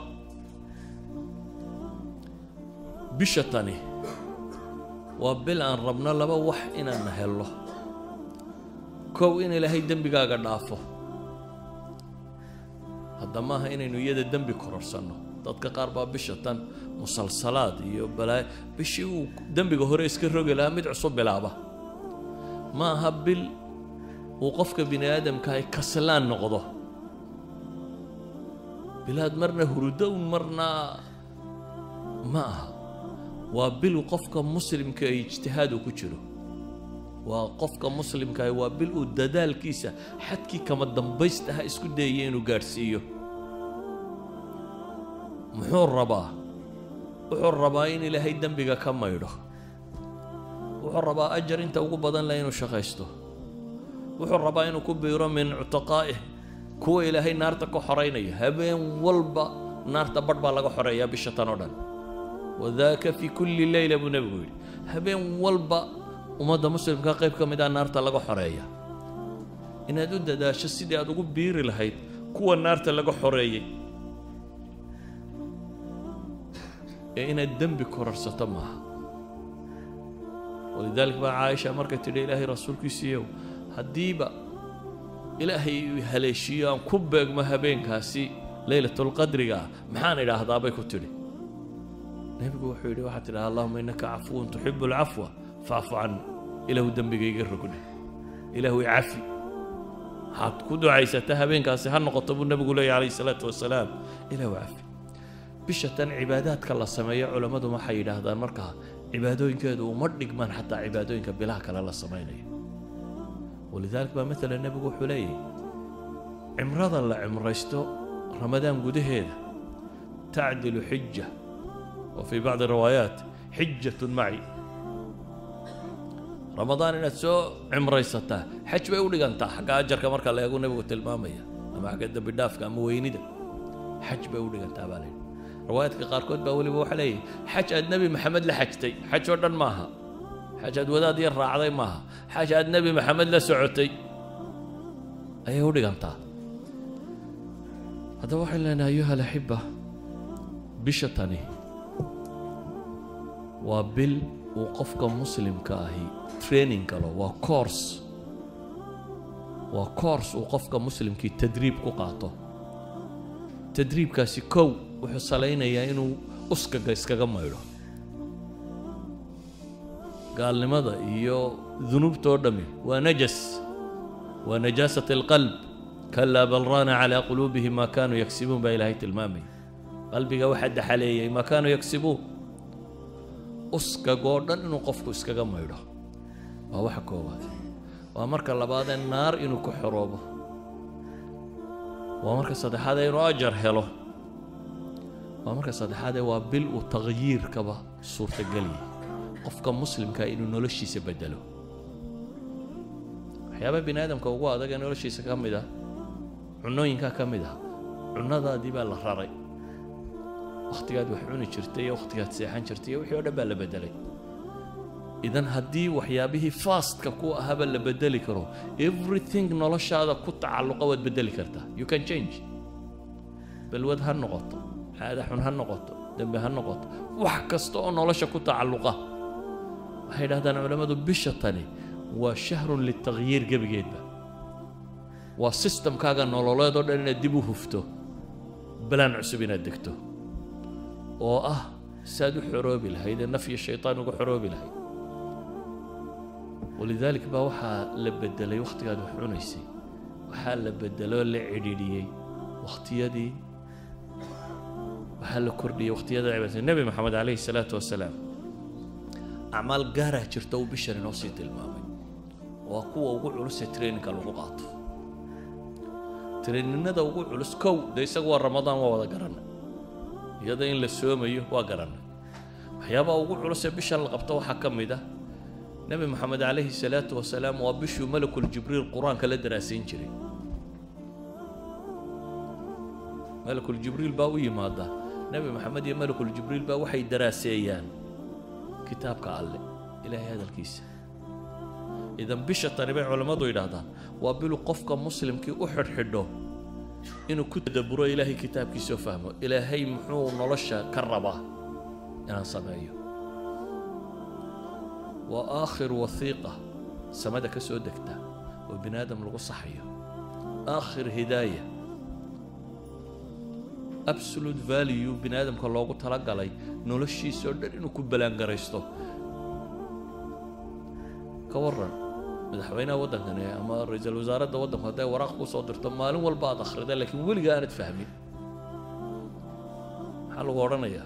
A: bisha tani waa bil aan rabno laba wax inaan hello kow in ilaahay dembigaaga dhaafo hadda maaha inaynu iyada dembi kororsanno dadka qaar baa bisha tan musalsalaad iyo balaayo bishii uu dembiga hore iska rogi lahaa mid cusub bilaaba ma aha bil uu qofka bini aadamka ay kaslaan noqdo bilaad marna hurudown marna ma aha waa bil qofka muslimka ay ijtihaad uu ku jiro waa qofka muslimkaah waa bil uu dadaalkiisa xadkii kama dambaystaha isku dayaya inuu gaadhsiiyo muxuu rabaa wuxuu rabaa in ilaahay dembiga ka maydho wuxuu rabaa ajar inta ugu badan leh inuu shaqaysto wuxuu rabaa inuu ku biiro min cutaqaa'ih kuwa ilaahay naarta ka xoraynaya habeen walba naarta badh baa laga xoreeyaa bisha tan oo dhan wadaaka fi kulli leyla buu nebigu yidhi habeen walba ummadda muslimka qayb ka mid ah naarta laga xoreeya inaad u dadaasho sidii aad ugu biiri lahayd kuwa naarta laga xoreeyey ee inaad dembi kororsato maaha walidaalika baa caaisha markay tidhi ilaahay rasuulkiisiiyow haddiiba ilaahay haleeshiiyo aan ku beegmo habeenkaasi leylatulqadriga ah maxaan idhaahdaa bay ku tidhi nebigu wuxuu yidhi waxaad tidhaha allahuma innaka cafuwun tuxibu alcafwa facfu canni ilaahu dembigayga rogni ilaahu icafi waxaad ku ducaysata habeenkaasi ha noqoto buu nebigu leeyahy calayhi salaatu wasalaam ilaahu cafi bisha tan cibaadaadka la sameeyo culammadu waxay yidhaahdaan markaa cibaadooyinkeedu uma dhigmaan xataa cibaadooyinka bilaha kale la samaynayo walidaalika baa maalan nebigu wuxuu leeyahy cimrada la cimraysto ramadaan gudaheeda tacdilu xija wa fii bacdi riwaayaat xijatun maci ramadaan inaad soo cimraysataa xaj bay u dhigantaa xagga ajarka marka la eegu nebigu tilmaamaya ama xagga dembi dhaafka ama weynida xaj bay u dhigantaa baa layidhi riwaayaadka qaarkood baa weliba waxaa leeyahy xaj aad nebi maxamed la xajtay xaj oo dhan maaha xaj aad wadaad yar raacday maaha xaj aad nebi maxamed la socotay ayay u dhigantaa haddaba waxaan leenahay ayuha alaxiba bisha tani waa bil uu qofka muslimka ahi training galo waa course waa course uu qofka muslimkii tadriib ku qaato tadriibkaasi kow wuxuu salaynayaa inuu uskaga iskaga maydho gaalnimada iyo dunuubta oo dhammi waa najas waa najaasat alqalb kalaa bal raana calaa quluubihim maa kaanuu yagsibuun baa ilaahay tilmaamaya qalbiga waxaa daxaleeyay maa kaanuu yagsibuun uskagoo dhan inuu qofku iskaga maydho waa waxa koowaad waa marka labaadee naar inuu ku xoroobo waa marka saddexaadee inuu ajar helo waa marka saddexaadee waa bil uu taqyiirkaba suurtageliyay qofka muslimkaa inuu noloshiisa bedelo waxyaaba bini aadamka ugu adag ee noloshiisa ka mid ah cunooyinkaa ka mid ah cunadaadii baa la raray wakhtigaad wax cuni jirtay iyo wakhtigaad seexan jirtay iyo wixii oo dhan baa la bedelay idan haddii waxyaabihii fastka ku ahaba la bedeli karo everything noloshaada ku tacalluqa waad bedeli kartaa you can change balwad ha noqoto caada xun ha noqoto dembe ha noqoto wax kasta oo nolosha ku tacalluqa waxay dhahdaan culammadu bisha tani waa shahrun litaqyiir gebigeedba waa sistamkaaga nololeed oo dhan inaad dib u hufto balaan cusub inaad degto oo ah saad u xoroobi lahayd ee naf iyo shaytaan uga xoroobi lahayd walidaalik baa waxaa la bedelay wakhtigaad wax cunaysay waxaa la bedeloo la cidhiidhiyey wakhtiyadii waxaa la kordhiyey wakhtiyada cibaadada nebi maxamed calayhi salaatu wasalaam acmaal gaaraa jirta uu bishan inoo sii tilmaamay waa kuwa ugu culus ee traininka lagu qaato traininada ugu culus kow dee isagu waa ramadaan waa wada garanay iyada in la soomayo waa garanay waxyaabaha ugu culus ee bishan la qabto waxaa ka mid ah nebi moxamed calayhi salaatu wasalaam waa bishuu malakul jibriil qur-aanka la daraasayn jiray malakul jibriil baa u yimaada nebi moxamed iyo malakul jibriil baa waxay daraaseeyaan kitaabka alle ilaahay hadalkiisa idan bisha tani bay culammadu yidhaahdaan waa bilu qofka muslimkii u xidhxidho inuu ku tadaburo ilaahay kitaabkiisa oo fahmo ilaahay muxuu nolosha ka rabaa inaan sameeyo waa aakhir wasiiqa samada ka soo degta oo bini aadam lagu saxayo aakhir hidaaya absolute value bini aadamka loogu talagalay noloshiisa oo dhan inuu ku balaangaraysto ka waran madaxweynaha waddankani ama ra-iisul wasaaradda waddanku hadday waraaq kuu soo dirto maalin walba aad akhrida laakiin weligaa aanad fahmin maxaa lagu odhanayaa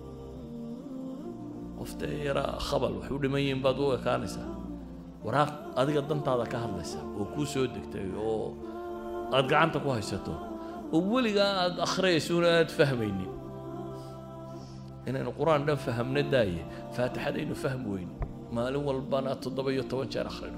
A: qoftee yaraa khabal wax u dhiman yihiin baad u ekaanaysaa waraaq adiga dantaada ka hadlaysa oo kuu soo degtay oo aad gacanta ku haysato oo weligaa aad akhriyaysuuna aad fahmaynin inaynu qur-aan dhan fahamna daaye faatixadaynu fahm weyn maalin walbana toddoba iyo toban jeer akhrino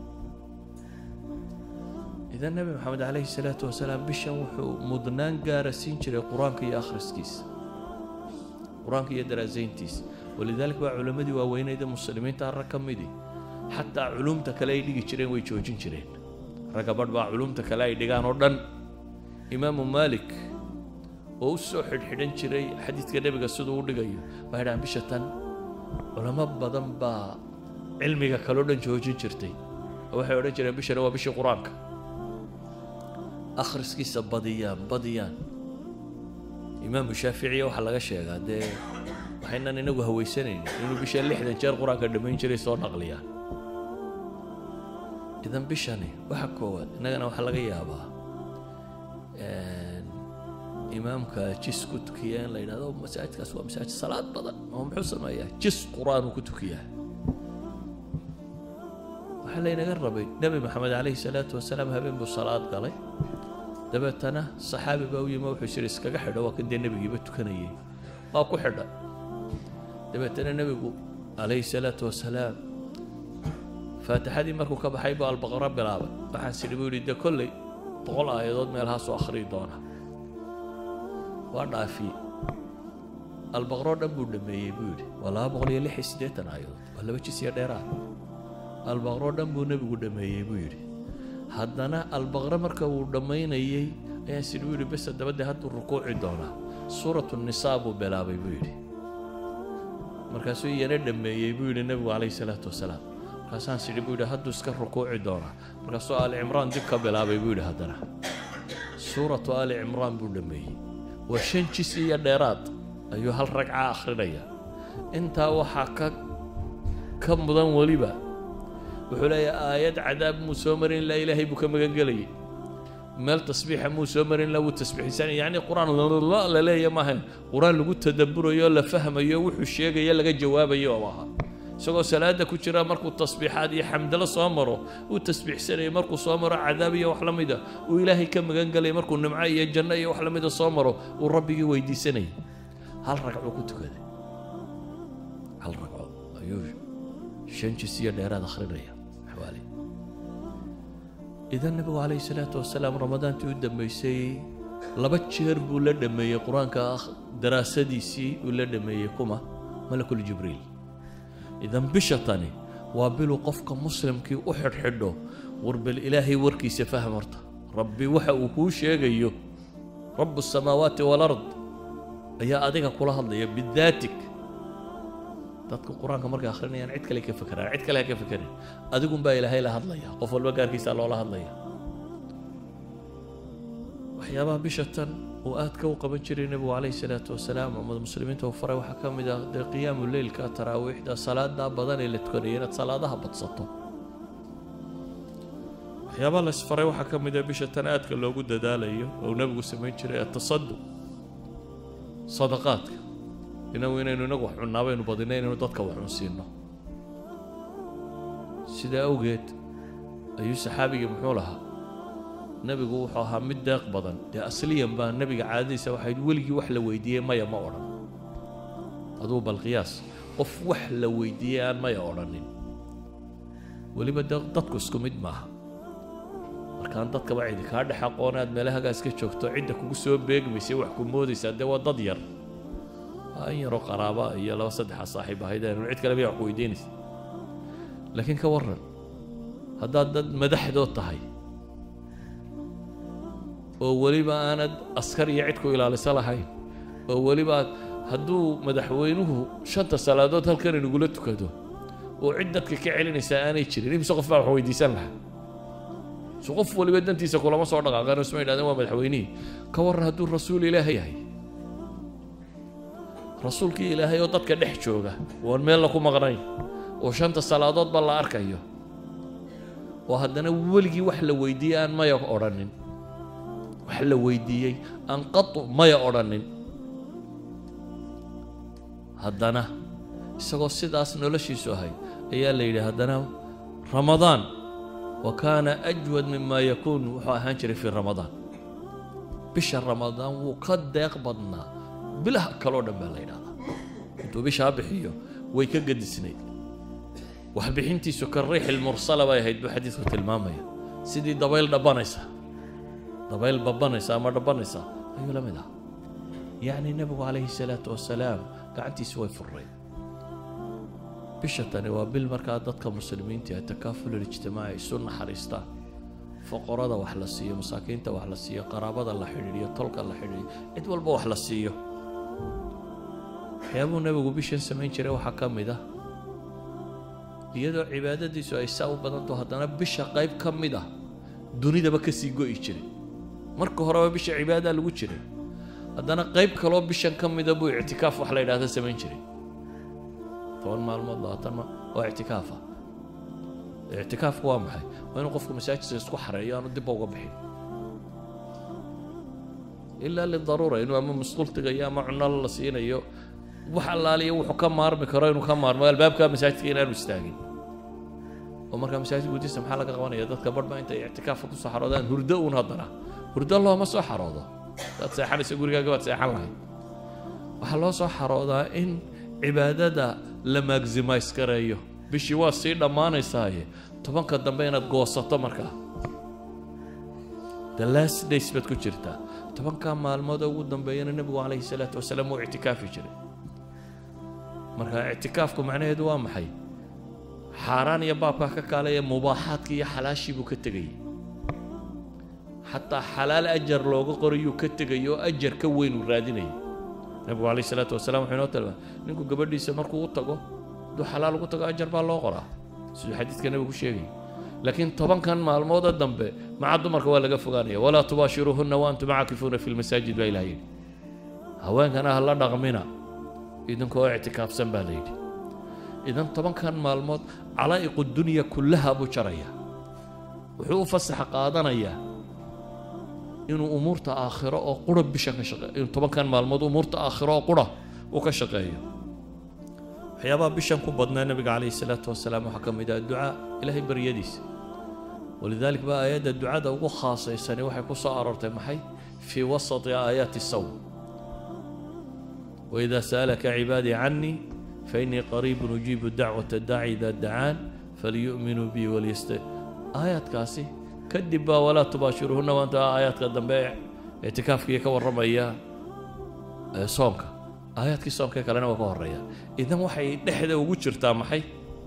A: idan nebi maxamed calayhi salaatu wasalaam bishan wuxuu mudnaan gaara siin jiray qur-aanka iyo akhriskiisa qur-aanka iyo daraasayntiisa walidaalika baa culammadii waaweynayda muslimiinta rag ka midii xataa culumta kale ay dhigi jireen way joojin jireen ragga badh baa culumta kale ay dhigaan oo dhan imaamu maalik oo u soo xidhxidhan jiray xadiidka nebiga siduu u dhigayo baa yidhahaan bisha tan culamo badan baa cilmiga kaleo dhan joojin jirtay oo waxay odhan jireen bishana waa bishii qur-aanka akhriskiisa badiyaan badiyaan imaamu shaaficiya waxaa laga sheegaa dee waxaynan inagu hawaysanaynin inuu bisha lixdan jeer qur-aanka dhammayn jiray soo naqliyaan idan bishani waxa koowaad innagana waxaa laga yaabaa imaamka jis ku tukiya in la yidhahdo masaajidkaas waa masaajid salaad badan oo muxuu sameeyaa jis qur-aan uu ku tukiyaa waxaa laynaga rabay nebi maxamed calayhi salaatu wasalaam habeen buu salaad galay dabeetana saxaabi baa u yimi wuxuu jiri iskaga xidho waa kan dee nebigiiba tukanayay waa ku xidha dabeetana nebigu calayhi salaatu wasalaam faatixadii markuu ka baxay buu albaqaro bilaabay waxaan sidhi buu yidhi dee kolley boqol aayadood meelhaasoo akhriyi doona waa dhaafiyey albaqroo dhan buu dhameeyey buu yidhi waa laba boqol iyo lix iyo siddeetan aayadood waa laba jis iyo dheeraad albaqroo dhan buu nebigu dhameeyey buu yidhi haddana albaqre marka uu dhammaynayey ayaan sidhi buu yidhi bes dabadee hadduu rukuuci doonaa suuratu nisaa buu bilaabay buu yidhi markaasuu iyana dhameeyey buu yidhi nebigu calayhi salaatu wasalaam markaasaan sidhi buu yidhi hadduu iska rukuuci doonaa markaasuu aali cimraan dib ka bilaabay buu yidhi haddana suuratu aali cimraan buu dhameeyey waa shan jis iyo dheeraad ayuu hal ragca akhrinaya intaa waxaa ka ka mudan weliba wuxuu leeyahay aayad cadaab muu soo marin ilaa ilaahay buu ka magan gelayay meel tasbiixa muu soo marin ilaa wuu tasbiixsan yacni qur-aan la leeya maaha qur-aan lagu tadabburayo la fahmayo wuxuu sheegayo laga jawaabayo oo ahaa isagoo salaada ku jira markuu tasbiixaad iyo xamdalo soo maro uu tasbiixsanayay markuu soo maro cadaab iyo wax la mida uu ilaahay ka magan gelay markuu nimco iyo janno iyo wax la mida soo maro uu rabbigii weydiisanayay hal ragcuu ku tukaday hal ragco ayuu shan jis iyo dheeraad akhrinaya xawaali idan nabigu calayhi salaatu wasalaam ramadaantii u dambeysay laba jeer buu la dhameeyey qur-aanka daraasadiisii uu la dhameeyey kuma malakul jibriil idan bisha tani waa biluu qofka muslimkii u xidhxidho warbal ilaahay warkiisa fahm horta rabbi waxa uu kuu sheegayo rabu الsamaawaati wاlard ayaa adiga kula hadlaya bidaatik dadka qur-aanka markay akhrinayaan cid kale ka fekeraan cid kale ha ka fekerin adigun baa ilaahay la hadlaya qof walba gaarkiisa loola hadlaya waxyaabaha bisha tan uu aadka u qaban jiray nebigu calayhi salaatu wasalaam ummad muslimiinta uu faray waxaa ka mid ah dee qiyaamu leylka taraawiixda salaadaa badan ee la tukanaya inaad salaadaha badsato waxyaabaha la isfaray waxaa ka mid ah bisha tan aadka loogu dadaalayo oo nebigu samayn jiray atasaduq sadaqaadka inagu inaynu inagu wax cunnaa baynu badina inaynu dadka wax cunsiino sidaa awgeed ayuu saxaabigii muxuu lahaa nebigu wuxuu ahaa mid deeq badan dee asliyan baa nebiga caadadiisa waxay weligii wax la weydiiyey maya ma odhan aduu bal qiyaas qof wax la weydiiyey aan maya odhanin weliba de dadku isku mid maaha markaan dadkaba cidi kaa dhex aqoon aad meelahagaa iska joogto cidda kugu soo beegmaysay wax ku moodaysaa dee waa dad yar waa in yaroo qaraaba iyo laba saddexa saaxiib ahayd aynu cid kale miyaa wax ku weydiinaysa laakiin ka warran haddaad dad madaxdood tahay oo weliba aanad askar iyo cid ku ilaaliso lahayn oo weliba hadduu madaxweynuhu shanta salaadood halkan inagula tukado oo cid dadka ka celinaysaa aanay jirin imise qof baa wax weydiisan lahaa so qof waliba dantiisa kulama soo dhaqaaqaan isma yidhahdeen waa madaxweynihii ka warran hadduu rasuul ilaahay yahay rasuulkii ilaahay oo dadka dhex jooga oon meella ku maqnayn oo shanta salaadoodba la arkayo oo haddana weligii wax la weydiiyey aan maya odhanin wax la weydiiyey aan qatu maya odhanin haddana isagoo sidaas noloshiisu ahay ayaa la yidhi haddana ramadaan wa kaana ajwad mima yakuun wuxuu ahaan jiray fii ramadaan bisha ramadaan wuu ka deeq badnaa bilaha kaloo dhan baa la yidhahdaa intuu bishaa bixiyo way ka gadisnayd waxbixintiisu ka riixil mursala bay ahayd buu xadiidku tilmaamaya sidii dabayl dhabanaysa dabayl babanaysa ama dhabanaysa ayuu la mid ah yacni nebigu calayhi salaatu wasalaam gacantiisu way furray bisha tani waa bil markaa dadka muslimiinta ee takaaful ijtimaaci isu naxariistaan foqorada wax la siiyo masaakiinta wax la siiyo qaraabada la xidhiidhiyo tolka la xidhiidhiyo cid walba wax la siiyo waxyaabuu nebigu bishan samayn jiray waxaa ka mid ah iyadoo cibaadadiisu ay saa u badanto haddana bisha qayb ka mid ah dunidaba ka sii go'i jiray marka horeba bisha cibaadadaa lagu jiray haddana qayb kaloo bishan ka mida buu ictikaaf wax la yidhahda samayn jiray toban maalmood labaatan ma waa ictikaafa ictikaafku waa maxay waa inuu qofku masaajidka isku xareeyo aanu dibba uga bixin ilaa lidaruura inuu ama masquul tegayo ama cuno la siinayo wax allaaliya wuxuu ka maarmi karo inuu ka maarmo albaabka masaajidka inaanu istaagin oo markaa masaajid gudiisa maxaa laga qabanaya dadka badhba intay ictikaafka kusoo xaroodaan hurdo uun haddana hurdo looma soo xaroodo hadaad seexanayso gurigaaga baad seexan lahayd waxaa loo soo xaroodaa in cibaadada la maximize gareeyo bishii waa sii dhammaanaysaaye tobanka dambe inaad goosato markaa the last days baad ku jirtaa tobankaa maalmood ugu dambeeyana nebigu calayhi salaatu wasalaam wuu ictikaafi jiray marka ictikaafku macnaheedu waa maxay xaaraan iyo baabkaa ka kaalaya mubaaxaadkii iyo xalaashii buu ka tegayay xataa xalaal ajar looga qorayuu ka tegay oo ajar ka weyn uu raadinayay nebigu calayhi salaatu wasalaam wuxuu inoo tilmaamay ninku gabadhiisa markuu u tago hadduu xalaal ugu tago ajar baa loo qoraa siduu xadiidka nebigu sheegay laakiin tobankan maalmooda dambe maca dumarka waa laga fogaanaya walaa tubaashiruuhunna wa antum caakifuuna fi lmasaajid baa ilaha yidhi haweenkana ha la dhaqmina idinkoo ictikaafsan baa la yidhi idan tobankan maalmood calaa'iqu dunya kullaha buu jaraya wuxuu u fasaxa qaadanayaa inuu umuurta aakhiro oo qura bisha ka shaqeeyo inuu tobankan maalmood umuurta aakhiro oo qura uu ka shaqeeyo waxyaabaha bishan ku badnaa nabiga calayhi salaatu wasalaam waxaa ka mid ah ducaa ilaahay baryadiisa walidalik baa aayadda ducada ugu khaasaysani waxay ku soo aroortay maxay fii wasati aayaati sawm waidaa sa'alaka cibaadii canii fainii qariibun ujiibu dacwata daaci idaa dacaan falyu'minuu bii walyasta aayaadkaasi kadib baa walaa tubaashiruhunna maanta aayaadka dambe ictikaafkii ka warramaya soonka aayaadkii soonka kalena waa ka horeeya idan waxay dhexda ugu jirtaa maxay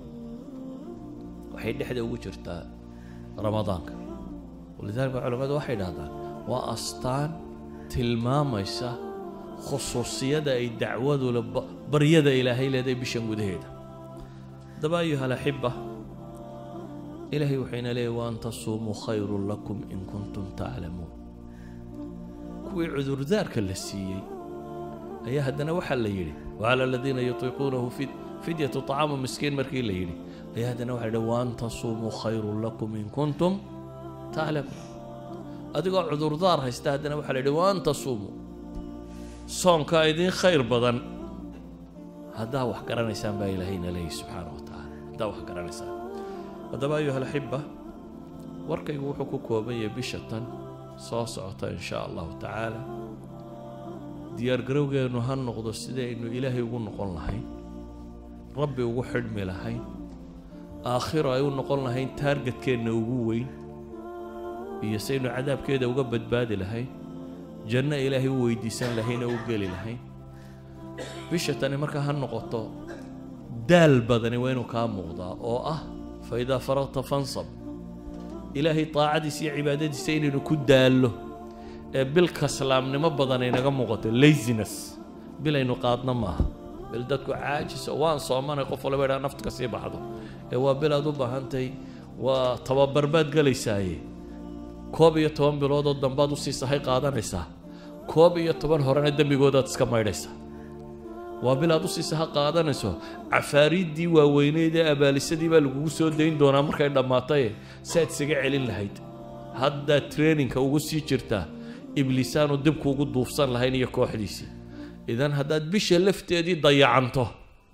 A: waxay dhexda ugu jirtaa ramadaanka walidalik baa culamadu waxay dhahdaan waa astaan tilmaamaysa khusuusiyada ay dacwadula baryada ilaahay leedahay bishan gudaheeda haddaba ayuha alaxiba ilaahay waxayna leeyahy waan tasuumuu khayrun lakum in kuntum taclamuun kuwii cudurdaarka la siiyey ayaa haddana waxaa la yidhi wacala aladiina yutiiquunahu fidyatu طacaamu miskiin markii la yidhi ayaa haddana waxa la yidhi waan tasuumuu khayrun lakum in kuntum taclamuun adigoo cudurdaar haysta haddana waxaa la yidhi waan tasuumuu soonkaa idiin khayr badan haddaa wax garanaysaan baa ilaahayna leeyahy subxaana wa tacaala haddaa wax garanaysaan haddaba ayuha alaxiba warkaygu wuxuu ku kooban yahay bisha tan soo socota in shaa allahu tacaala diyaargarowgeennu ha noqdo sidaynu ilaahay ugu noqon lahayn rabbi ugu xidhmi lahayn aakhiro ay u noqon lahayn taargetkeenna ugu weyn iyo saynu cadaabkeeda uga badbaadi lahayn janno ilaahay u weydiisan lahayn oo u geli lahayn bisha tani markaa ha noqoto daal badani waa inuu kaa muuqdaa oo ah fa idaa faragta fansab ilaahay taacadiisa iyo cibaadadiisa inaynu ku daallo ee bil kaslaamnimo badan ay naga muuqato laziness bil aynu qaadna maaha bil dadku caajiso waan soomanay qof walba idhaa naftu ka sii baxdo ee waa bil aad u baahantahay waa tababar baad gelaysaaye koob iyo toban biloodoo dambaad usii sahay qaadanaysaa koob iyo toban horena dembigoodaad iska maydhaysaa waa bil aad usii saha qaadanayso cafaariiddii waaweyneyd ee abaalisadii baa lagugu soo dayn doonaa markay dhammaataye si aad isaga celin lahayd haddaad traininka ugu sii jirtaa ibliisaanu dibkuugu duufsan lahayn iyo kooxdiisii idan haddaad bisha lafteedii dayacanto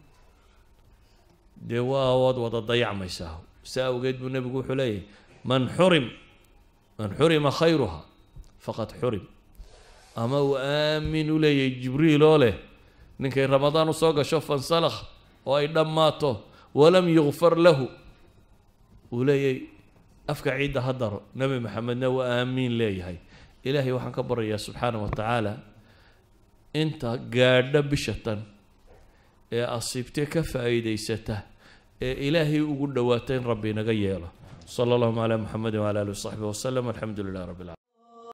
A: dee waa waad wada dayacmaysaa si awgeed buu nebigu wuxuu leeyahy man xurim man xurima khayruha faqad xurim ama uu aamin u leeyahay jibriil oo leh ninkay ramadaan usoo gasho fansalakh oo ay dhammaato walam yukfar lahu uu leeyahay afka ciidda ha daro nebi maxamedna waa aamiin leeyahay ilaahay waxaan ka baryayaa subxaana wa tacaala inta gaadha bishatan ee asiibtee ka faa'iidaysata ee ilaahay ugu dhowaata in rabbi inaga yeelo sala allahuma calaa muxamedin wala alihi wasaxbi wasalam alxamdu lilah rabbi alcalamin